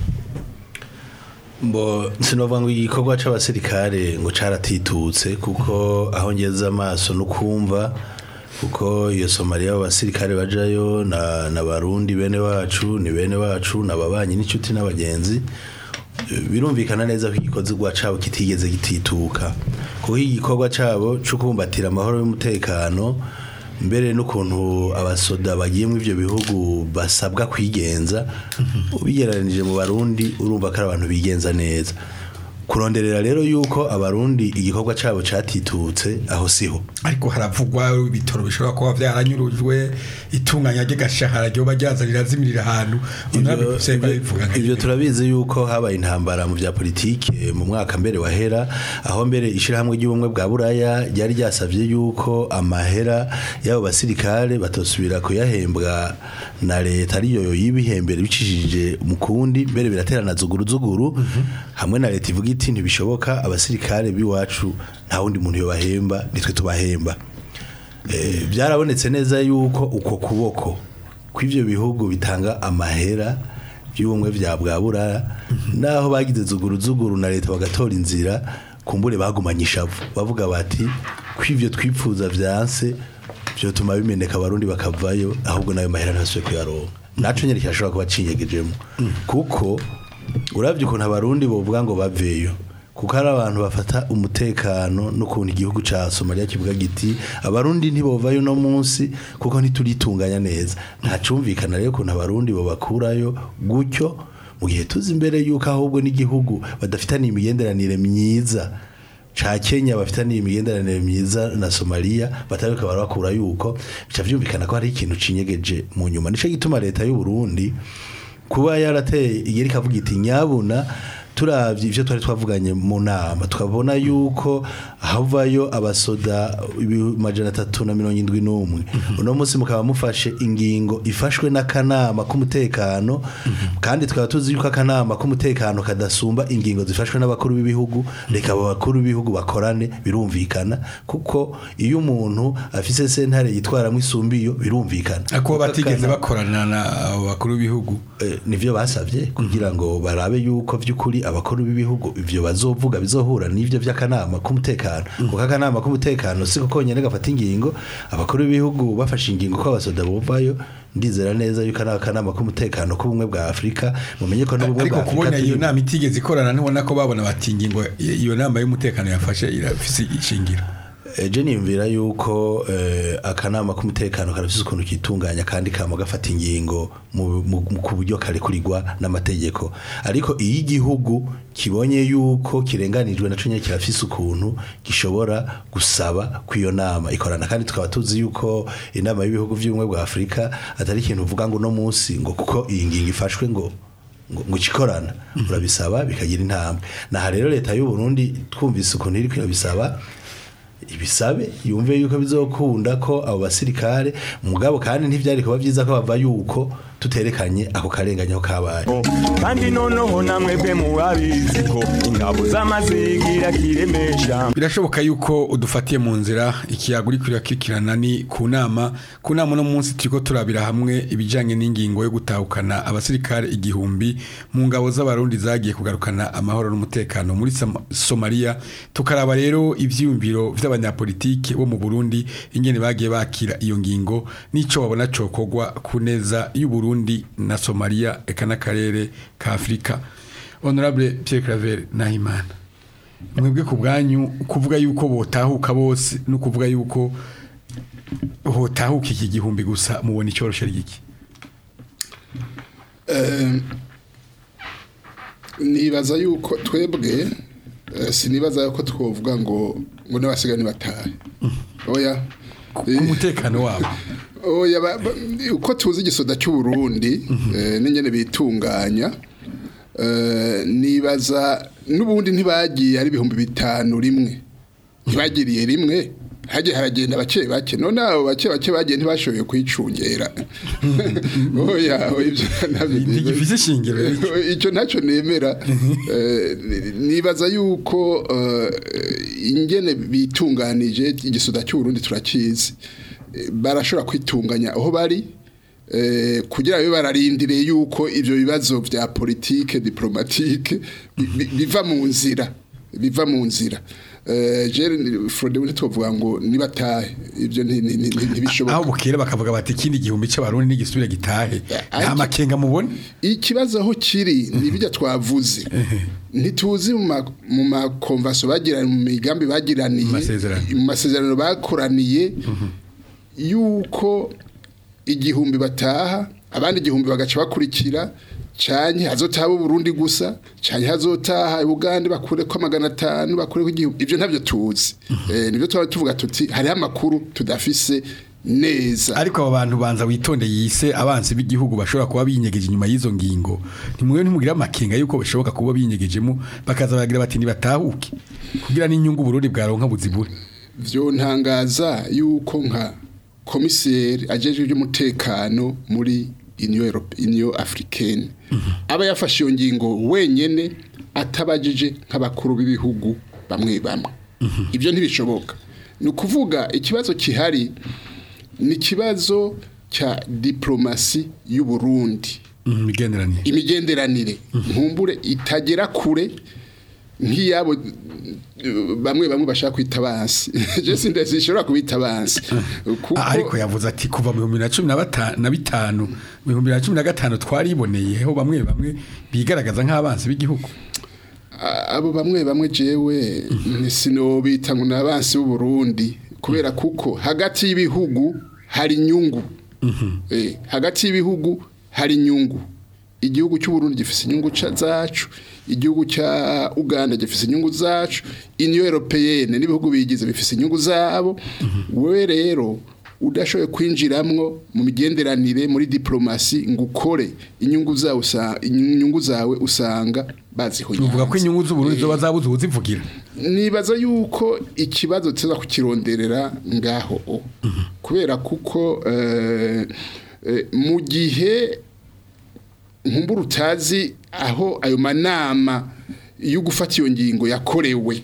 Mbo sinovuga ngo igikorwa c'abasirikare ngo caratitutse kuko aho ngeze amaso no kumva kuko iyo Somalia abasirikare bajayo na na barundi bene wacu ni bene wacu nababanyi n'inshuti n'abagenzi Eh, birumvikana neza ko igikorwa cabo kitigeze gitituka kuko igikorwa cabo cyo kubumbatira amahoro y'umutekano mbere n'ukuntu abasoda bagiye mu ivyo bihugu basabwa kwigenza ubigereranije mu barundi urumva ko ari abantu bigenza neza kuronderera rero yuko abarundi igikorwa cabo catitutse aho siho ariko haravugwa ibitoro bishobora kuba byaranyurujwe itunganya ry'agashahara ryo bajyaza rirazimirira ahantu Ivyo- Unabivuze babivuga nka ivyo nyine. turabizi yuko habaye intambara mu vya politike mu mwaka mbere wahera aho mbere ishirahamwe ry'ubumwe bwa buraya ryari ryasavye yuko amahera y'abo basirikare batosubira kuyahembwa na leta ariyo yibihembere bicishije mu kundi mbere biraterana zuguru zuguru hamwe na leta ivuga iti ntibishoboka abasirikare b'iwacu nta wundi muntu yobahemba nitwe tubahemba Eh, byarabonetse neza yuko uko kuboko kw'ivyo bihugu bitanga amahera by'ubumwe bya bwa burara naho bagize zuguru zuguru na leta bagatora inzira kumbure bagumanye ishavu bavuga bati kw'ivyo twipfuza vyanse vyotuma bimeneka abarundi bakavayo ahubwo nayo mahera ntasubiye kuyaronka naco nyene kirashobora kuba cinyegejemo kuko uravye ukuntu abarundi bovuga ngo baveyo kuko hari abantu bafata umutekano n'ukuntu igihugu ca Somalia kivuga giti abarundi ntibovayo no munsi kuko ntituritunganya neza nta cumvikana rero ukuntu abarundi bobakurayo gutyo mu gihe tuzi imbere yuko ahubwo n'igihugu badafitaniye imigenderanire myiza ca Kenya bafitaniye imigenderanire myiza na Somalia bataruka barakura yuko bica vyumvikana ko hari ikintu cinyegeje mu nyuma nico gituma leta y'u Burundi kuba yarateye igeri kavuga iti nyabuna turavye ivyo twari twavuganye mu nama tukabona yuko havayo abasoda majana atatu na mirongo indwi n'umwe uno munsi mukaba mufashe ingingo ifashwe n'akanama k'umutekano kandi tukaba tuzi yuko akanama k'umutekano kadasumba ingingo zifashwe n'abakuru b'ibihugu reka abo bakuru b'ibihugu bakorane birumvikana kuko iyo umuntu afise sentare yitwaramwo isumbiyo birumvikana ako Kuko batigeze akana- bakorana na abo bakuru b'ibihugu Eh, nivyo basavye kugira ngo barabe yuko vy'ukuri abakuru b'ibihugu ivyo bazovuga bizohura n'ivyo vy'akanama k'umutekano kuko akanama k'umutekano siko konyene gafata ingingo abakuru b'ibihugu bafashe ingingo ko abasoda bovayo ndizera neza yuko ari akanama k'umutekano k'ubumwe bwa Afrika mumenye ko n'ubumwe ariko bwa kubona Afrika iyo turi- nama itigeze ikorana ntibona ko babona bati ingingo iyo nama y'umutekano yafashe irafise ishingiro eje niyumvira yuko eh, akanama k'umutekano karafise ukuntu kitunganya kandi kama gafata ingingo mu- mu- mu- ku buryo karekurirwa n'amategeko ariko iyo igihugu kibonye yuko kirenganijwe naco nyene kirafise ukuntu gishobora gusaba kw'iyo nama ikorana kandi tukaba tuzi yuko inama y'ibihugu vy'ubumwe bwa Afrika atari ikintu uvuga ngo no munsi ngo kuko iyi ngingo ifashwe ngo ngo ngo ikikorana urabisaba bikagira intambwe naha rero leta y'u Burundi twumvise ukuntu iri kwirabisaba ibisabe yumve yuko bizokunda ko abo basirikare mugabo kandi ntivyari kuba vyiza ko bava yuko tuterekanye ako karenganya ko kabaye kandi noneho namwe bwe mubabizi ko ingabo z'amazigira kiremesha birashoboka yuko udufatiye mu nzira ikiyago uri kurakikirana ni ku nama ku nama no munsi turiko turabira hamwe ibijanye n'ingingo yo gutahukana abasirikare igihumbi mu ngabo z'abarundi zagiye kugarukana amahoro n'umutekano muri Sam- Somalia tukaraba rero ivyiyumviro vy'abanyapolitike bo mu Burundi ingene bagiye bakira iyo ngingo nico babona cokogwa ku neza y'u Burundi na Somalia eka n'akarere ka Afrika Honorable Pierre Claver Nahimana mwebwe ku bwanyu kuvuga yuko botahuka bose no kuvuga yuko hotahuka iki gihumbi gusa mubona icyoroshe ry'iki Eh, nibaza yuko twebwe eh, sinibaza yuko twovuga ngo ngo n'abasigaye batahe oya ku mutekano wabo oya ba- ba- uko tuzi igisoda cy'u Burundi eh, n'ingene bitunganya eh, nibaza n'ubundi ntibagiye ari ibihumbi bitanu rimwe ntibagiriye rimwe hagiye haragenda bake bake none abo bake bake bagiye ntibashoboye kwicungera oya oya, ibyo ntabyo ntigifise ishingiro icyo ntacyo nemera Eh, nibaza yuko eh, ingene bitunganije igisoda cy'uburundi turakizi Eh, barashobora kwitunganya aho bari eh, kugira ngo bararindire yuko ibyo bibazo bya politike diplomatike bi- bi- biva mu nzira biva mu nzira Eh, Jerry Frode we tuvuga ngo nibatahe ibyo nti- nti- nti- aho ntibishoboka bukera bakavuga bati ikindi gihumbi cy'abarundi n'igisubire gitahe nta ariko- makenga mubona ikibazo aho kiri ni ibijya twavuze ntituzi mu ma- mu makonvaso bagiranye mu migambi bagiraniye Mu masezerano. mu masezerano bakoraniye yuko igihumbi bataha abandi igihumbi bagaca bakurikira cyane hazotaha Burundi gusa cyane hazotaha Uganda bakure ko magana atanu bakure ko igihumbi ibyo ntabyo tuzi eh nibyo twaba tuvuga tuti hariho amakuru tudafise neza ariko abo bantu banza witonde yise abansi b'igihugu bashobora kuba binyegeje inyuma y'izo ngingo ntimwe ntimugira amakenga yuko bishoboka kuba binyegejemo bakaza baragira bati nibatahuke kugira n'inyungu Burundi bwaronka buzibure byo ntangaza yuko nka komiseri ajeje iby'umutekano muri Union Europe Union Africaine aba yafashe iyo ngingo wenyene atabajije nk'abakuru b'ibihugu bamwe bamwe ibyo ntibishoboka ni ukuvuga ikibazo kihari ni ikibazo cya diplomasi y'u Burundi Mhm, imigenderanire imigenderanire nkumbure itagera kure nk'iyabo eh, bamwe bamwe bashaka kwita abansi je sindashobora kubita abansi kuko Ah, ariko yavuze ati kuva mu bihumbi na cumi na bata- na bitanu mu bihumbi na cumi na gatanu twariboneyeho bamwe bamwe bigaragaza nk'abansi b'igihugu a- abo bamwe bamwe jewe sinobita ngo nabansi b'u Burundi kubera kuko hagati y'ibihugu hari inyungu eh hagati y'ibihugu hari inyungu igihugu cy'u Burundi gifise inyungu ca- zacu igihugu cya Uganda gifise inyungu zacu Union Européenne n'ibihugu bigize bifise inyungu zabo wewe rero udashoboye kwinjiramwo mu migenderanire muri diplomasi ngo ukore inyungu zawe usa- inyungu zawe usanga bazihonyanze uvuga ko inyungu z'uburundi zoba zabuze ubuzivugira nibaza yuko ikibazo tuza kukironderera ngaho o. kubera kuko eh, eh, mu gihe nkumbura utazi aho ayo manama yo gufata iyo ngingo yakorewe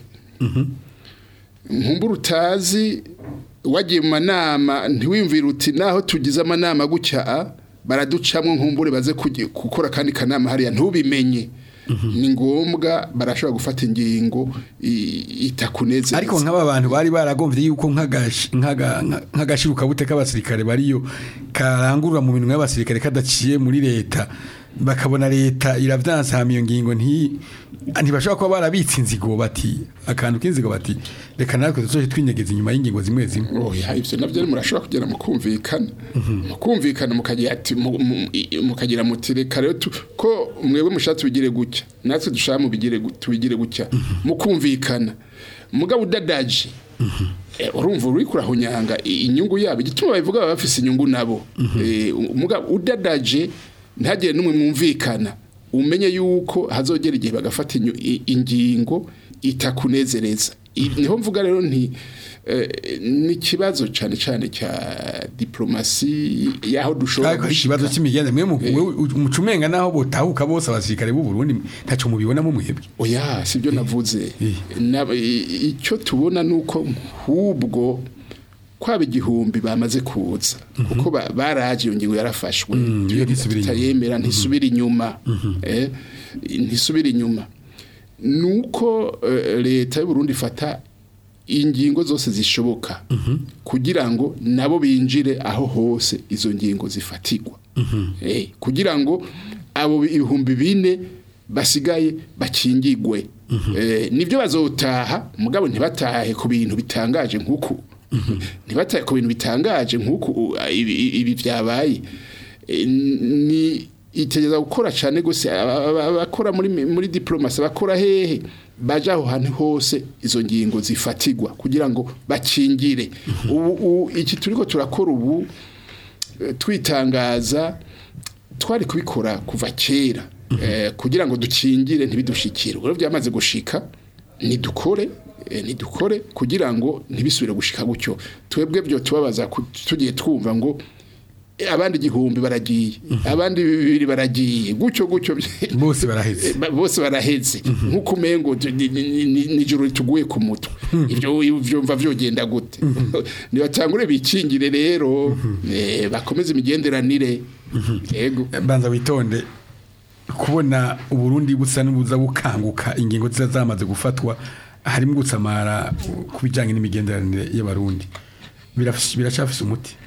nkumbura utazi wagiye mu manama ntiwiyumvire uti naho tugize amanama gutya baraducamwo nkumbure baze kugi- gukora kandi kanama hariya ntubimenye ni ngombwa barashobora gufata ingingo i- itakunezeza ariko nk'aba bantu bari baragomvye yuko nk'agashi- nk'aga- nka- nk'agashirukabute k'abasirikare bariyo karangurura mu minwe y'abasirikare kadaciye muri leta bakabona leta iravyansama iyo ngingo nti ntibashobora kuba barabitse inzigo bati akantu k'inzigo bati reka natwe tuzoje twinyegeza inyuma y'ingingo zimwe zimwe oya ivyo navyo rero murashobora kugera mu kumvikana mu kumvikana mukagira ati mu- mu- i- mukagira muti reka rero tu- ko mwebwe mushaka tubigire gutya natwe dushaka mubigire gu- tubigire gutya mu kumvikana mugabo udadaje Eh, urumva uri kurahunyanga i- inyungu yabo igituma babivuga baba bafise inyungu nabo Eh, mugabo udadaje ntagire n'umwe mwumvikana umenye yuko hazogera igihe bagafata inyu- i- ingingo itakunezereza Ibi- niho mvuga rero nti eh, ni ikibazo cyane cyane cya diplomasi y'aho dushobora ariko ikibazo cy'imigende mwe mu- mwe umucumenga naho botahuka bose abasirikare b'u Burundi ntaco mubibonamo mwebwe oya sibyo navuze Eh. Na- i- icyo tubona nuko nk'ubwo kwaba igihumbi bamaze kuza kuko ba- baraje iyo ngingo yarafashwe iyo ntisubira inyuma. tutayemera ntisubira inyuma eh, ntisubira inyuma nuko eh, leta y'u Burundi ifata ingingo zose zishoboka kugira ngo nabo binjire aho hose izo ngingo zifatirwa Eh, kugira ngo abo ibihumbi bine basigaye bakingigwe Eh, nibyo bazotaha mugabo ntibatahe ku bintu bitangaje nk'uku ntibatahe ku bintu bitangaje nk'uku u- ibi ibi byabaye Eh, ni itegeza gukora cyane gose aba- aba- abakora muri muri diplomasi abakora hehe baje aho hantu hose izo ngingo zifatigwa kugira ngo bakingire ubu ubu- iki turiko turakora ubu eh, twitangaza twari kubikora kuva kera eh, kugira ngo dukingire ntibidushikire rero byamaze gushika nidukore eh, nidukore kugira ngo ntibisubire gushika gutyo twebwe byo tubabaza ku- tugiye twumva ngo eh, abandi igihumbi baragiye abandi bibiri baragiye gutyo gutyo bose baraheze Ba- bose baraheze nk'uko umengo tu- ni- ni- ni- nijoro rituguye ku mutwe ibyo ibyo mva vyogenda gute nibatangure bikingire rero eh, bakomeze imigenderanire yego banza witonde kubona uburundi busa n'ubuza bukanguka ingingo ziza zamaze gufatwa harimo gutsamara ku bijyanye n'imigenderanire y'abarundi Birafis- biracafise umuti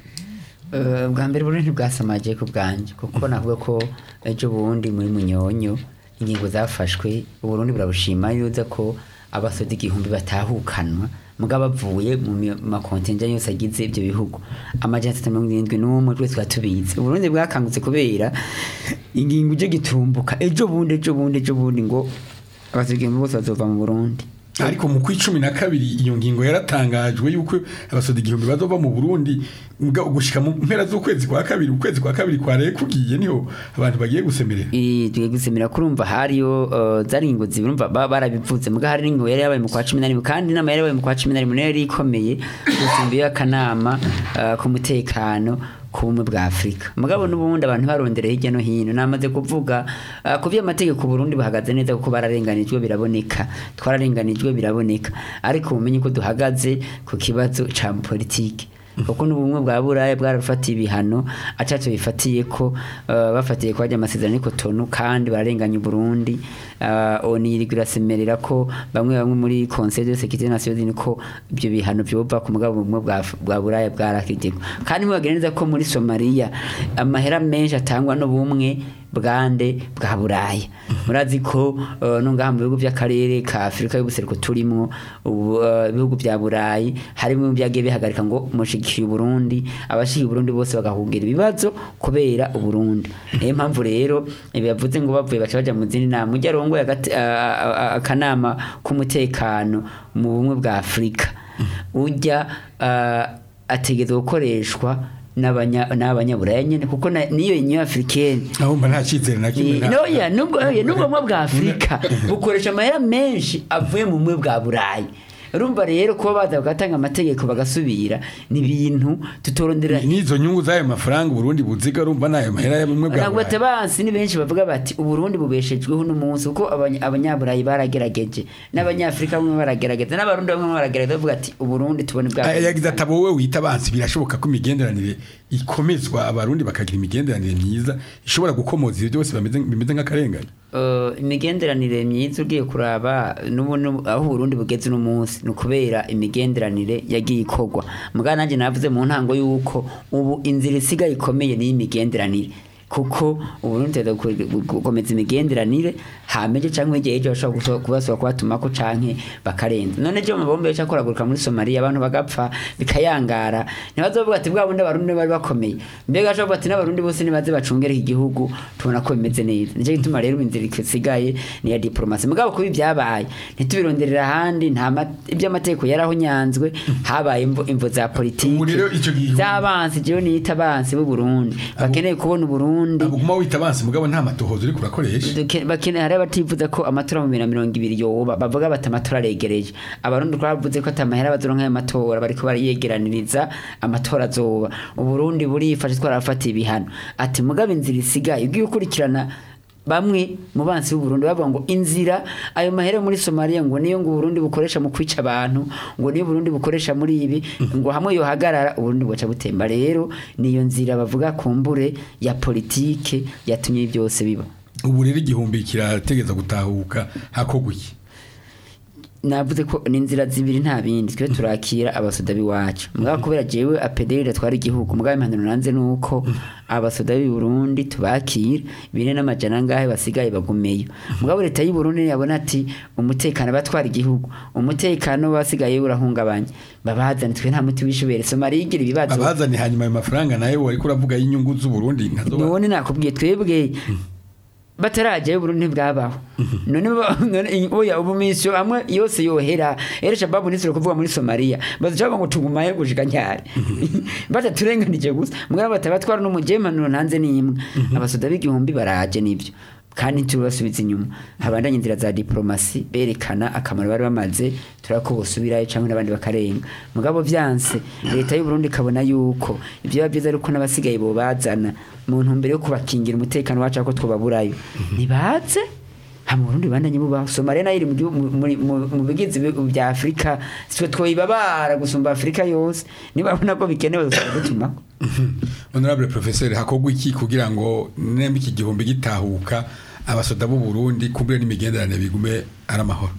Eh, bwa mbere Burundi ntibwasamaje ku bwanjye kuko navuga ko ejo bundi muri munyonyo ingingo zafashwe uburundi burabushima yuza ko abasoda igihumbi batahukanwa mugabo bavuye mu mi- makontinja yose agize ibyo bihugu amajana atatu mirongo irindwi n'umwe twese tuba tubizi uburundi bwakangutse kubera ingingo ije gitumbuka ejo bundi ejo bundi ejo bundi ngo abasoda igihumbi bose bazova mu burundi ariko mu kw'icumi na kabiri iyo ngingo yaratangajwe yuko abasoda igihumbi bazova mu burundi muga- gushika mu mpera z'ukwezi kwa kabiri ukwezi kwa kabiri kwareye kugiye niho abantu bagiye gusemerera Eh, tugiye gusemera kurumva hariyo uh, zari ingo zibirumva ba- barabivuze muga hari n'ingo yari yabaye mu kwa 11 kandi inama yari yabaye mu kwa 11 nayo yari ikomeye gusimbiye akanama uh, k'umutekano ku bumwe bwa Afrika mugabo n'ubundi abantu barondereye hirya no hino namaze kuvuga uh, ku by'amategeko Burundi bahagaze neza kuko bararenganijwe biraboneka twararenganijwe biraboneka ariko umenye ko duhagaze ku kibazo ca politike kuko n'ubumwe bwa buraya bwarafatiye ibihano acacu bifatiye ko uh, bafatiye ko hajya amasezerano y'iko tonu kandi bararenganya Burundi uh, oni iriko irasemerera ko bamwe bamwe muri Conseil de sécurité nationale ko ibyo bihano byova ku mugabo bumwe bwa bwa buraya bwarakijeko kandi mubageneza ko muri Somalia amahera menshi atangwa no bumwe bwande bwa buraya murazi ko uh, no ngaha mu bihugu by'akarere ka Afrika y'ubuseruko turimo ubu, uh, ibihugu bya burayi harimo byagiye bihagarika ngo mushigikiye Burundi abashigikiye Burundi bose bagahungira ibibazo kubera uburundi niyo mpamvu rero bibavuze ngo bavuye baca baja mu zindi nama ujya rongoye agati- a- a- a- akanama k'umutekano mu bumwe bwa Afrika ujya uh, ategeza gukoreshwa n'abanya- n'abanyaburaya nyene kuko na- niyo union africaine aho mba nta cyizere na kimwe nta- noya nubwo oya, nubwo bumwe bwa afurika bukoresha amahera menshi avuye mu bumwe bwa burayi urumva rero kuba baza bagatanga amategeko bagasubira ni ibintu tutorondera n'izo nyungu z'ayo mafaranga uburundi buziga urumva n'ayo mahera y'ubumwe bwa ntabwo burayi batabansi ni benshi bavuga bati uburundi bubeshejweho n'umunsi kuko abanya- abanyaburayi baragerageje n'abanyafurika bamwe baragerageza n'abarundi bamwe baragerageza bavuga ati uburundi tubone bwa Aya yagize ati abo wowe wita abansi birashoboka ko imigenderanire ikomezwa abarundi bakagira imigenderanire myiza ishobora gukomoza ibyo byose bameze- bimeze nk'akarengane Uh, imigenderanire myiza ugiye kuraba n'ubu n'ubu- aho Burundi bugeze uno munsi ni ukubera imigenderanire yagiye ikorwa mugabo nanjye navuze mu ntango y'uko ubu inzira isigaye ikomeye ni imigenderanire kuko uburundi tuza gukomeza imigenderanire hameje cyangwa igihe ejo bashobora kubasaba kubatumako canke bakarenza none ejo amabombe yaca akoraguruka muri somaliya abantu bagapfa bikayangara ntibazovuga ati bwa bundi abarundi bari bakomeye mbega bashobora kuvuga ati n'abarundi bose nibaze bacungere iki gihugu tubona ko bimeze neza nicyo gituma rero inzira isigaye ni iya diplomasi mugabo kuba ibyabaye ntitubironderera ahandi nta ma- iby'amategeko yarahonyanzwe habaye imvo imvo za politiki Ubu rero ico gihe- z'abansi jewe niyita abansi b'u Burundi bakeneye kubona Uburundi Burundi abuguma wita abansi mugabo nta matohozo uri kurakoresha Duke- bakene hari abatifuza ko amatora mu bibiri na mirongo ibiri yoba bavuga bati amatora aregereje abarundi twavuze ko atamahera bazoronka ayo matora bariko bariyegeraniriza amatora azoba uburundi burifashe twarafatiye ibihano ati mugabe inzira isigaye ugiye ukurikirana bamwe mu bansi b'uburundi bavuga ngo inzira ayo mahera muri somaliya ngo niyo ngo uburundi bukoresha mu kwica abantu ngo niyo uburundi bukoresha muri ibi ngo hamwe yohagarara uburundi buca butemba rero niyo nzira bavuga kumbure ya politike yatumye ibi byose biba ubu rero igihumbi kirategeza gutahuka hakorwa iki navuze ko ni inzira zibiri nta bindi twe turakira abasoda b'iwacu mugabo kubera jewe apederi atwara igihugu mugabo impanuro nanze nuko abasoda b'i Burundi tubakira bine n'amajana ngahe basigaye bagumeyo mugabo leta y'u Burundi yabona ati umutekano batwara igihugu umutekano basigaye urahungabanye babazane twe nta muti wishubere Somalia igira ibibazo abazanye hanyuma ayo mafaranga nayo wariko uravuga y'inyungu z'uburundi nkazo none nakubwiye twebwe batarajyayo Burundi ntibwabaho none ba- none oya ubu misyo amwe yose yohera era shababu nisiro kuvuga muri Somalia bazaca ngo tugumaye gushika nyari bataturenganije gusa mugabo batabatwara no mujemanuro ntanze nimwe abasoda b'igihumbi baraje nivyo kandi tubasubiza inyuma habandanye inzira za diplomasi berekana akamaro bari bamaze turako bosubirayo cyangwa n'abandi bakarenga mugabo vyanse leta y'u Burundi ikabona yuko ivyo biba byiza ariko n'abasigaye bo bazana mu ntumbero yo kubakingira umutekano wacu ko twobaburayo nibaze ha mu Burundi bandanye bubaho Somalia nayo iri mu gihugu- mu- muri- mu mu bigizi bi- bya Afrika twe twoyibabara gusumba Afrika yose nibabona ko bikenewe gutuma honorable professeur hakorwa iki kugira ngo nemba iki gihumbi gitahuka abasoda b'u Burundi kumbure n'imigenderanire bigume ari amahoro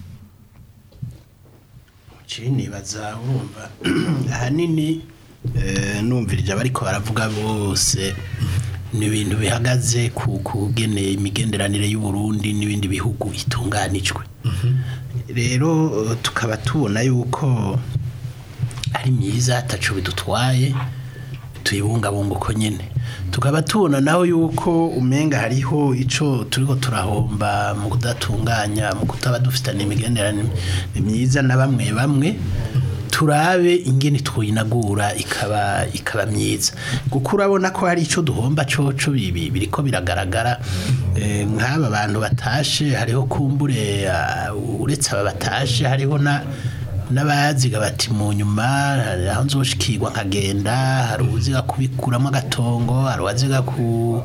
nibaza urumva ahanini eh, numvirije abariko baravuga bose ni ibintu bihagaze ku kugene imigenderanire y'u Burundi n'ibindi bihugu itunganijwe rero eh, tukaba tubona yuko ari myiza atacu bidutwaye tuyibungabunga uko nyene tukaba tubona naho yuko umenga hariho ico turiko turahomba mu kudatunganya mu kutaba dufitanye imigenderanire myiza na bamwe bamwe turabe ingene twinagura ikaba ikaba myiza kuko urabona ko hari ico duhomba coco bibi biriko biragaragara eh, nk'aba bantu batashe hariho kumbure ah, uretse aba batashe hariho na n'abaziga bati mu nyuma hari aho nzoshikirwa nkagenda hari uziga kubikuramo agatongo hari uwaziga ku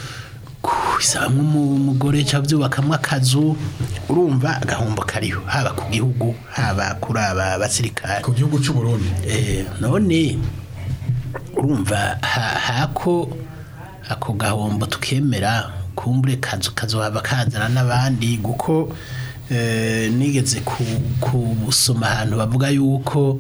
kubisabamo umugore cyangwa byubakamo akazu urumva agahombo kariho haba ku gihugu haba kuri aba basirikare ku gihugu cy'u Burundi Eh, none urumva ha- hako ako gahombo tukemera kumbure kazu kazohava kazana n'abandi guko eh, nigeze ku- kusoma ahantu bavuga yuko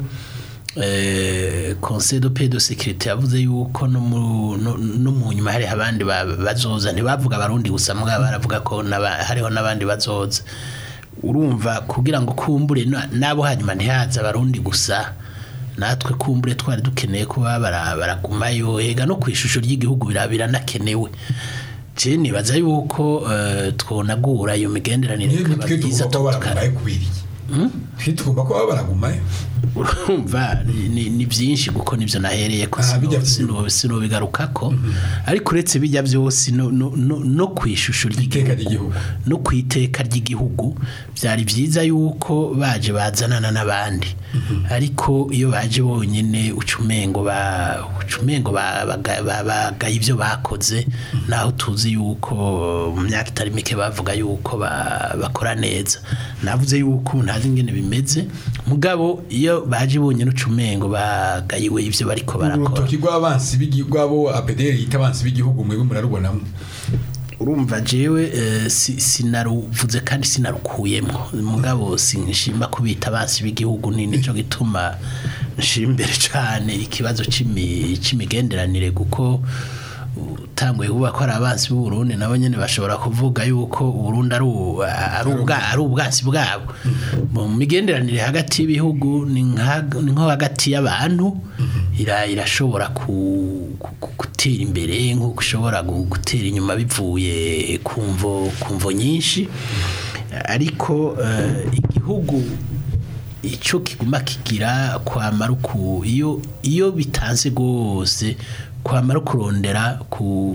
eh, conseil de paix de sécurité yavuze yuko no mu no, no mu nyuma hari abandi ba- bazoza ntibavuga abarundi gusa mugabo baravuga ko n'aba- hariho n'abandi bazoza urumva kugira ngo kumbure na- nabo hanyuma ntihaza abarundi gusa natwe kumbure twari dukeneye kuba bara- baragumayo ega no ku ishusho ry'igihugu bira- biranakenewe je nibaza yuko eh, twonagura iyo migenderanire niyo ikaba twe myiza tugomba kuba tukara- baragumaye kubera iki twe tugomba kuba baragumaye urumva ni- ni ni byinshi kuko nibyo nahereye ko Ah, bijya sino sino bigarukako ariko uretse bijya byose no no no, no ku ishusho Iteka ry'igihugu. ry'igihugu no ku iteka ry'igihugu byari byiza yuko baje bazanana n'abandi ariko iyo baje bonyine ucumengo ba ucumengo ba- baga- ba- bagaye ibyo bakoze naho tuzi yuko mu myaka itari mike bavuga yuko ba- bakora neza navuze yuko ntazi ingene bimeze mugabo iyo baje bonyine ucumengo bagayiwe ibyo bariko barakora urutoki rw'abansi b'igihugu rw'abo apederi yita abansi b'igihugu mwebwe murarubonamo urumva jewe eh, si- sinaruvuze kandi sinarukuyemo mugabo sinshima kubita abansi b'igihugu ni nico gituma nshimbere cane ikibazo c'imi- c'imigenderanire kuko utanguye kuvuga ko ari abansi b'u Burundi nabo nyene bashobora kuvuga yuko u Burundi ari u- ari ubwa- ari ubwasi bwabo mu migenderanire hagati y'ibihugu ni nka- ni nko hagati y'abantu ira- irashobora ku- ku- ku- gutera imbere nk'uko ushobora gu- gutera inyuma bivuye ku mvo ku mvo nyinshi ariko eh, igihugu icyo kiguma kigira kwamara uku iyo iyo bitanze rwose kwamara kurondera ku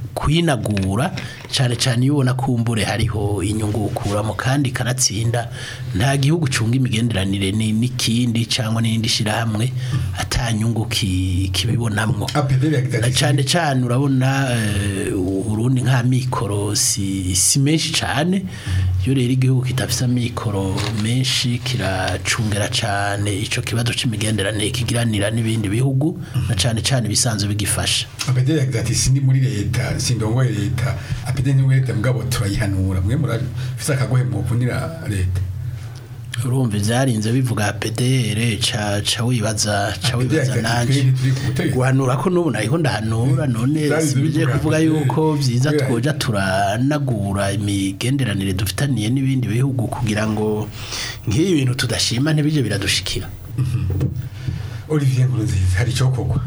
kuyinagura cyane cyane iyo ubona kumbure hariho inyungu ukuramo kandi kanatsinda nta gihugu cunga imigenderanire ni- n'ikindi cyangwa n'indi shirahamwe atanyungu ki- kibibonamwo APDR yagize na ati cyane cyane urabona eh, urundi nka mikoro si, si menshi cyane iyo rero igihugu kitafise amikoro menshi kiracungera cyane ico kibazo c'imigenderanire kigiranira n'ibindi bihugu na cyane cyane bisanzwe bigifasha APDR yagize ati sindi muri leta sindongoye leta APDR ni muri leta mugabo turayihanura mwe murafise akagohe muvunira leta urumva ivyarinze bivuga PDR ca ca wibaza ca wibaza APDR nanje turi turi ku butegetsi. guhanura ko n'ubu naho ndahanura none Zari sibije zibivuga kuvuga mbere. yuko byiza Kubera- twoja turanagura imigenderanire dufitaniye n'ibindi bihugu kugira ngo nk'iyi bintu tudashima ntibije biradushikira Olivier Nkurunziza hari icyo kogwa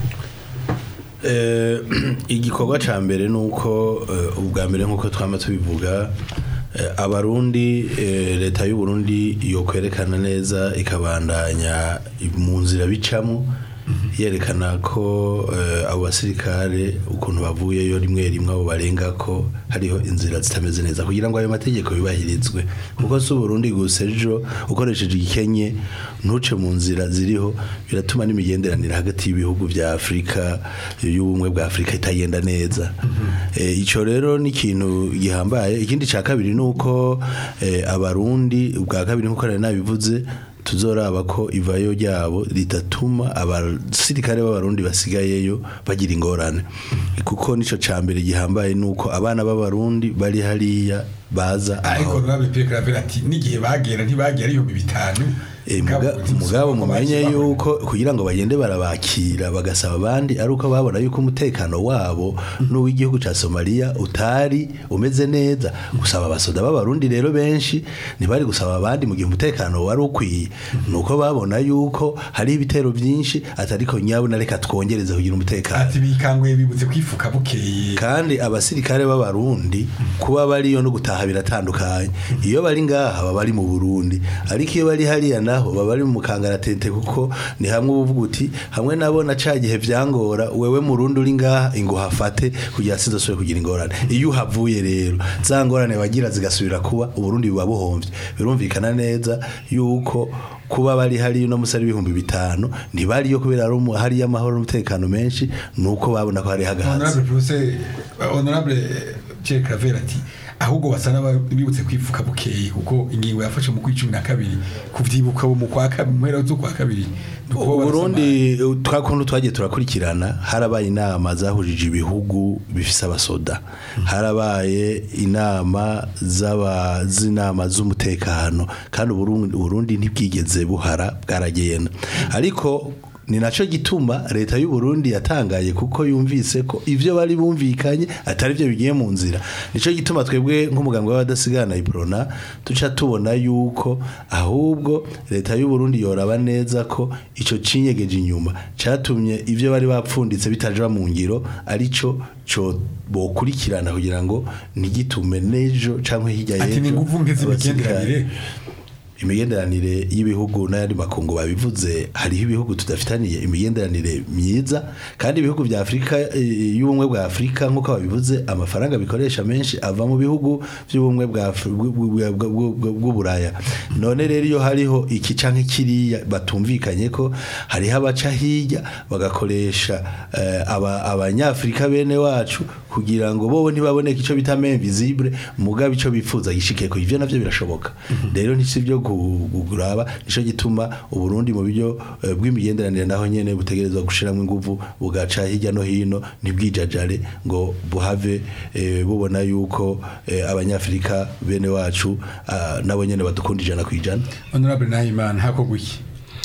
Eh, igikorwa ca mbere nuko eh, ubwa mbere nkuko twama tubivuga eh, abarundi eh, leta y'u Burundi yo kwerekana neza ikabandanya mu nzira bicamo yerekana ko eh, abo basirikare ukuntu bavuyeyo rimwe rimwe abo barenga ko hariho inzira zitameze neza kugira ngo ayo mategeko yubahirizwe kuko si Burundi gusa ejo ukoresheje igikenye ntuce mu nzira ziriho biratuma n'imigenderanire hagati y'ibihugu vya Afrika y'ubumwe bwa Afrika itagenda neza eh, ico rero ni ikintu gihambaye ikindi ca kabiri nuko eh, abarundi ubwa kabiri nkuko nari nabivuze tuzoraba ko ivayo ryabo ritatuma abasirikare b'abarundi basigayeyo bagira ingorane kuko nico ca mbere gihambaye nuko abana b'abarundi bari hariya baza ariko aho nurabe Pierre Claver ati n'igihe bagera ntibagera ibihumbi bitanu Eh, muga- mugabo mumenye yuko kugira ngo bagende barabakira bagasaba abandi ari uko babona yuko umutekano wabo n'uw'igihugu ca Somalia utari umeze neza gusaba abasoda b'abarundi rero benshi ntibari gusaba abandi mu gihe umutekano wari ukwiye nuko babona yuko hari ibitero byinshi atariko nyabo na reka twongereze kugira umutekano ati bikanguye bibutse kwifuka bukeye kandi abasirikare b'abarundi kuba bariyo no gutaha biratandukanye iyo bari ngaha baba bari mu Burundi ariko iyo bari hariya naho baba bari mu kangaratete kuko ni hamwe uvuga uti hamwe nabo na ca gihe vyangora wewe murundi uri ngaha ingo hafate kugira sinzosubire kugira ingorane iyo uhavuye rero za ngorane bagira zigasubira kuba uburundi buba buhomvye birumvikana neza yuko kuba bari hari no musari ibihumbi bitanu ntibariyo kubera ari umu- hariyo amahoro n'umutekano menshi nuko babona ko hari hagahatse honorable professeur honorable Pierre Claver ati ahubwo basa n'abibutse kwifuka bukeye kuko ingingo yafashe mu kwicumi na kabiri kuvyibuka mu kwa kabiri mu mpera z'ukwa kabiri nuko Burundi twakuntu twagiye turakurikirana harabaye inama zahujije ibihugu bifise abasoda harabaye inama z'aba z'inama z'umutekano kandi Uburundi Burundi ntibwigeze buhara bwaragenda ariko ni naco gituma leta y'u Burundi yatangaye kuko yumvise ko ivyo bari bumvikanye atari byo bigiye mu nzira nico gituma twebwe nk'umuganga w'abadasigana iprona tuca tubona yuko ahubwo leta y'u Burundi yoraba neza ko ico cinyegeje inyuma catumye ivyo bari bapfunditse bitaja mu ngiro arico co bokurikirana kugira ngo ntigitume nejo canke hirya ati ni y'ejo nguvu nke z'imigenderanire abasirikare- imigenderanire y'ibihugu n'ayandi makungu babivuze hariho ibihugu tudafitaniye imigenderanire myiza kandi ibihugu vya Afrika eh, y'ubumwe bwa Afrika nk'uko babivuze amafaranga bikoresha menshi ava mu bihugu by'ubumwe bwa Afri- bw- bw- bw- bw- bw'uburaya none rero iyo hariho iki canke kiriya batumvikanye ko hariho abaca hirya bagakoresha eh, aba- abanyafrika bene wacu kugira ngo bobo ntibaboneke ico bita main visible mugabe ico bifuza gishikeko ivyo navyo birashoboka rero ntisi byo kuguraba nico gituma uburundi mu buryo eh, bw'imigenderanire naho nyene butegerezwa gushiramo inguvu bugaca hirya no hino ntibwijajare ngo buhave eh, bubona yuko eh, abanyafrika bene wacu ah, nabo nyene badukunda ijana kwijana honorable Nahimana hakogwa iki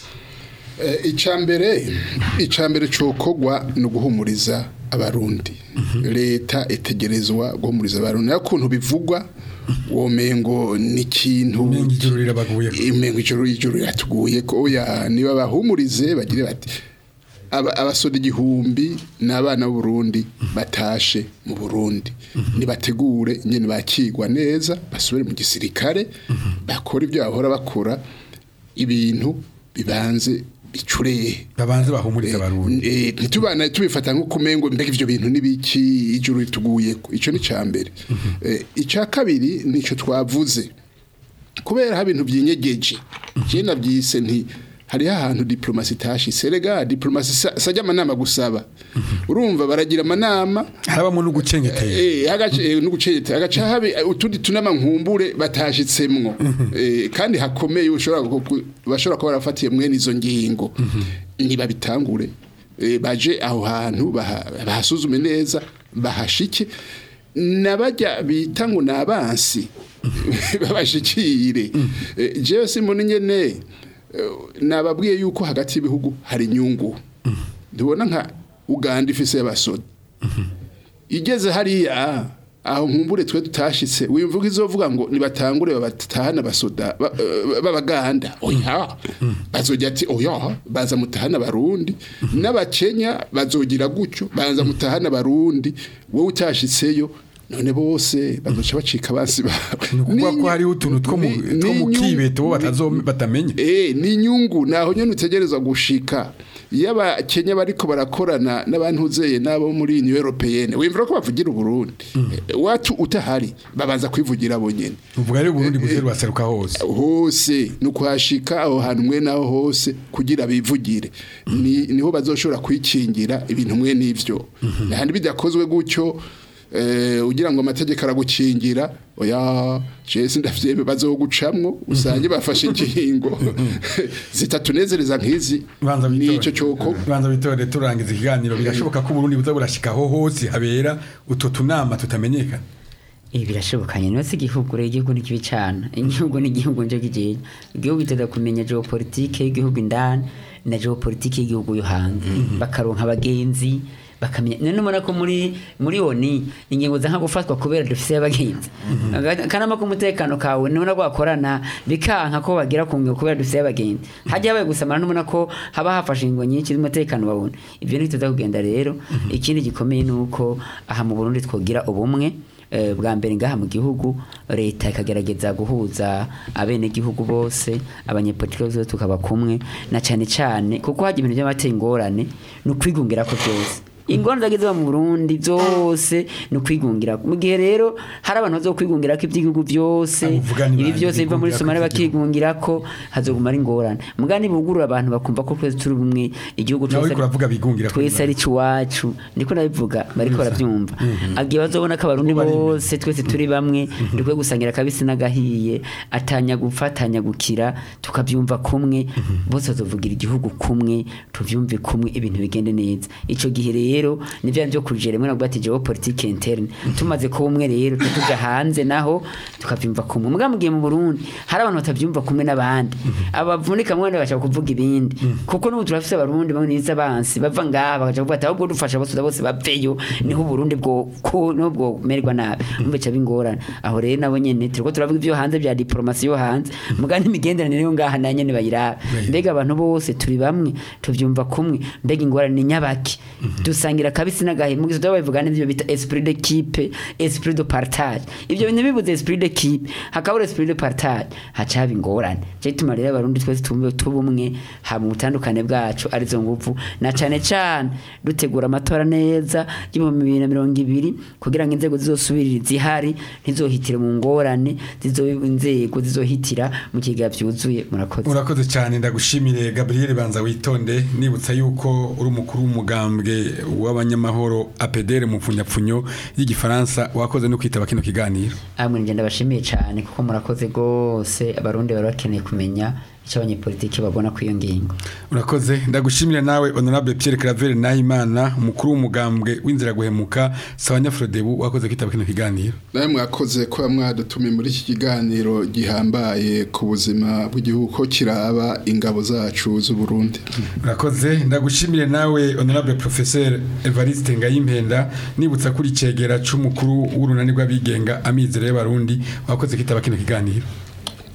icambere icambere cokogwa ni uguhumuriza abarundi leta itegerezwa guhumuriza abarundi ariko ukuntu bivugwa womengo ni ikintu Umengo ijuru rirabaguye imengo ijuru ijuru riratuguye ko oya niba bahumurize bagire bati aba- abasoda igihumbi n'abana b'uburundi batashe mu burundi nibategure nyene bakigwa neza basubire mu gisirikare bakora ibyo bahora bakora ibintu bibanze icureye babanze bahumuriza abarundi Eh, ntitubana tubifata nko kumengo mbega ivyo bintu nibiki ijuru rituguye ico ni cambere Eh, ica kabiri nico twavuze kubera ha bintu byinyegeje je navyise nti hariho ahantu diplomasi itashise rega diplomasi sa- sajya amanama gusaba urumva baragira amanama harabamo no gucengetera Eh, hagace eh, nugucete agaca habe eh, utundi tunama nkumbure batashitsemwo Eh, kandi hakomeye ushobora ku- ku- bashobora kuba barafatiye mwene izo ngingo niba bitangure Eh, baje aho hantu baha- bahasuzume neza bahashike nabajya bita ngo nabansi babashikire Eh, jewe simbona nyene eh, nababwiye yuko hagati y'ibihugu hari inyungu ndibona nka Uganda ifise y'abasoda igeze hariya aho nkumbure twe tutashitse wimvuga izovuga ngo nibatangure babatahana basoda ba- eh, b'abaganda oya bazojya ati oya baza mutahana barundi n'abakenya bazogira gutyo baza mutahana barundi wowe utashitseyo none bose bazoca bacika basi bawe ni ukuvuga ko hariho utuntu two mu Ni- two mu ni inyungu- kibeto bo batazo- batamenya Eh, ni inyungu naho nyene utegerezwa gushika iyo abakenya bariko barakorana n'abantuzeye n'abo muri Union Européenne wimvira ko bavugira Uburundi Eh, watu utahari babanza kwivugira bo nyene uvuga rero Burundi guseru baseruka hose hose ni ukuhashika aho hantu mwe naho hose kugira bivugire ni niho bazoshobora kwikingira ibintu mwe n'ivyo handi bidakozwe gutyo eh, ugira ngo amategeko aragukingira oya jesi ndavyeme bazogucamwo usange bafashe ingingo zitatunezereza nk'izi banza nico bitore coko banza bitore turangiza ikiganiro birashoboka ko Burundi buza burashika ho hose habera utwo tunama tutamenyekana ibi birashobokanye niba si igihugu rero igihugu ni kibi cyane igihugu ni igihugu nje kigiye igihugu giteza kumenya geopolitike y'igihugu indani na geopolitike y'igihugu yo hanze bakaronka abagenzi bakamenya none ubona ko muri muri oni ingingo za nka gufatwa kubera dufise abagenzi akanama k'umutekano kawe nubona ko bakorana bikanka ko bagira ku ngingo kubera dufise abagenzi hajya habaye gusamara nubona ko haba hafashe ingingo nyinshi z'umutekano babona ibyo ntituza kugenda rero ikindi gikomeye ni uko aha mu Burundi twogira ubumwe eh, bwa mbere ngaha mu gihugu leta ikagerageza guhuza abenegihugu bose abanyepolitiki bose tukaba kumwe na cyane cyane kuko hajya ibintu by'amateye ingorane ni ukwigungira ko byose ingorane zagize mu Burundi zose ni ukwigungira mu gihe rero hari abantu bazo kwigungira ko iby'igihugu byose Abo uvuga ni ibi bande byose biva muri bigungira ko Somalia ivy'igihugu? bakigungira ko hazoguma ari ingorane mugani bugurura abantu bakumva ko twese turi bumwe igihugu nawe cyose uriko uravuga bigungira ko twese ari iwacu ndiko nabivuga bariko barabyumva agiye bazobona ko abarundi Ubu bari imbere. bose twese turi bamwe dukwiye gusangira akabisi n'agahiye atanya gupfa atanya gukira tukabyumva kumwe bose bazovugira igihugu kumwe tuvyumve kumwe ibintu bigende neza ico gihe rero nivyo byo kujere mwe nabwo ati geopolitique interne tumaze ko umwe rero tuja hanze naho tukavyumva kumwe muga mugiye mu Burundi hari abantu batavyumva kumwe n'abandi abavunika mwene bashaka kuvuga ibindi kuko n'ubu turafise abarundi bamwe niza bansi bava ngaha bakaja kuvuga ati ahubwo dufasha bose bose baveyo niho Burundi bwo ko niho bwo merwa nabi umbe ca bingorana aho rero nabo nyene turiko turavuga ibyo hanze bya diplomasi yo hanze muga n'imigenderanire yo ngaha na nyene bayiraba mbega abantu bose turi bamwe tuvyumva kumwe mbega ingorane ni nyabaki dusangira kabisi n'agahe mu gihe babivuga n'ivyo bita esprit d'équipe esprit de partage ivyo bintu bibuze esprit d'équipe hakabura esprit de partage haca haba ingorane cyo gituma rero abarundi twese tumve tubumwe haba mu butandukane bwacu arizo nguvu na cane cane dutegura amatora neza y'ibihumbi bibiri na mirongo ibiri kugira ngo inzego zizosubirira zihari ntizohitire mu ngorane zizo inzego zizohitira mu kigega vyuzuye murakoze urakoze cyane ndagushimire Gabriel banza witonde nibutsa yuko uri umukuru w'umugambwe w'abanyamahoro APDR mu pfunyapfunyo y'igifaransa wakoze no kwitaba kino kiganiro amwe njye ndabashimiye cyane kuko murakoze rwose abarundi bari bakeneye kumenya icyo abanyepolitiki babona ku iyo ngingo urakoze ndagushimira nawe honorable Pierre Claver Nahimana umukuru w'umugambwe w'inzira guhemuka Sawanya Frodebu wakoze kwitaba kino kiganiro nawe mwakoze kuba mwadutumiye muri iki kiganiro gihambaye ku buzima bw'igihugu ko kiraba ingabo zacu z'u Burundi urakoze ndagushimire nawe honorable professeur Evariste Ngayimpenda nibutsa kuri cegera c'umukuru w'urunani rw'abigenga amizero y'abarundi wakoze kwitaba kino kiganiro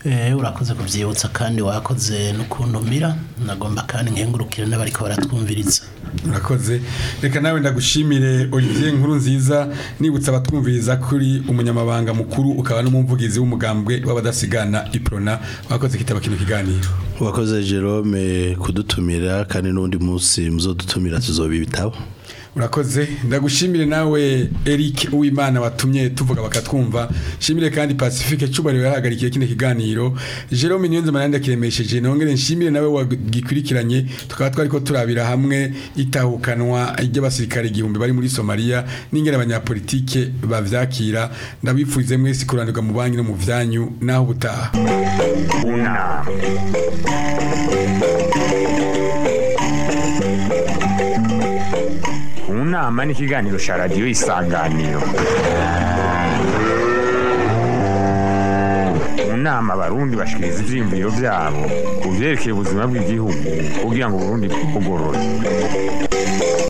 Eh, urakoze kuvyibutsa kandi wakoze n'ukuntumira nagomba kandi nkengurukire n'abariko baratwumviriza urakoze reka nawe ndagushimire Olivier nkuru nziza nibutsa abatwumviriza kuri umunyamabanga mukuru ukaba n'umuvugizi w'umugambwe w'abadasigana iprona wakoze kitaba kino kiganiro wakoze Jerome kudutumira kandi n'undi munsi muzodutumira tuzoba ibitabo urakoze ndagushimire nawe Eric Uwimana watumye tuvuga bakatwumva shimire kandi Pacifique Cubari yarahagarikiye kino kiganiro Jerome Niyonze Maranda kiremesheje nongere nshimire nawe wagikurikiranye tukaba twariko turabira hamwe itahukanwa ry'abasirikare igihumbi bari muri Somalia n'ingene abanyapolitike bavyakira ndabifurize mwese kuranirwa mu banki no mu vyanyu naho ubutaha unama unama ni ikiganiro cya radiyo isanganiro mu nama abarundi bashikiriza ivyiyumviro vyabo ku vyerekeye ubuzima bw'igihugu kugira ngo uburundi bugorore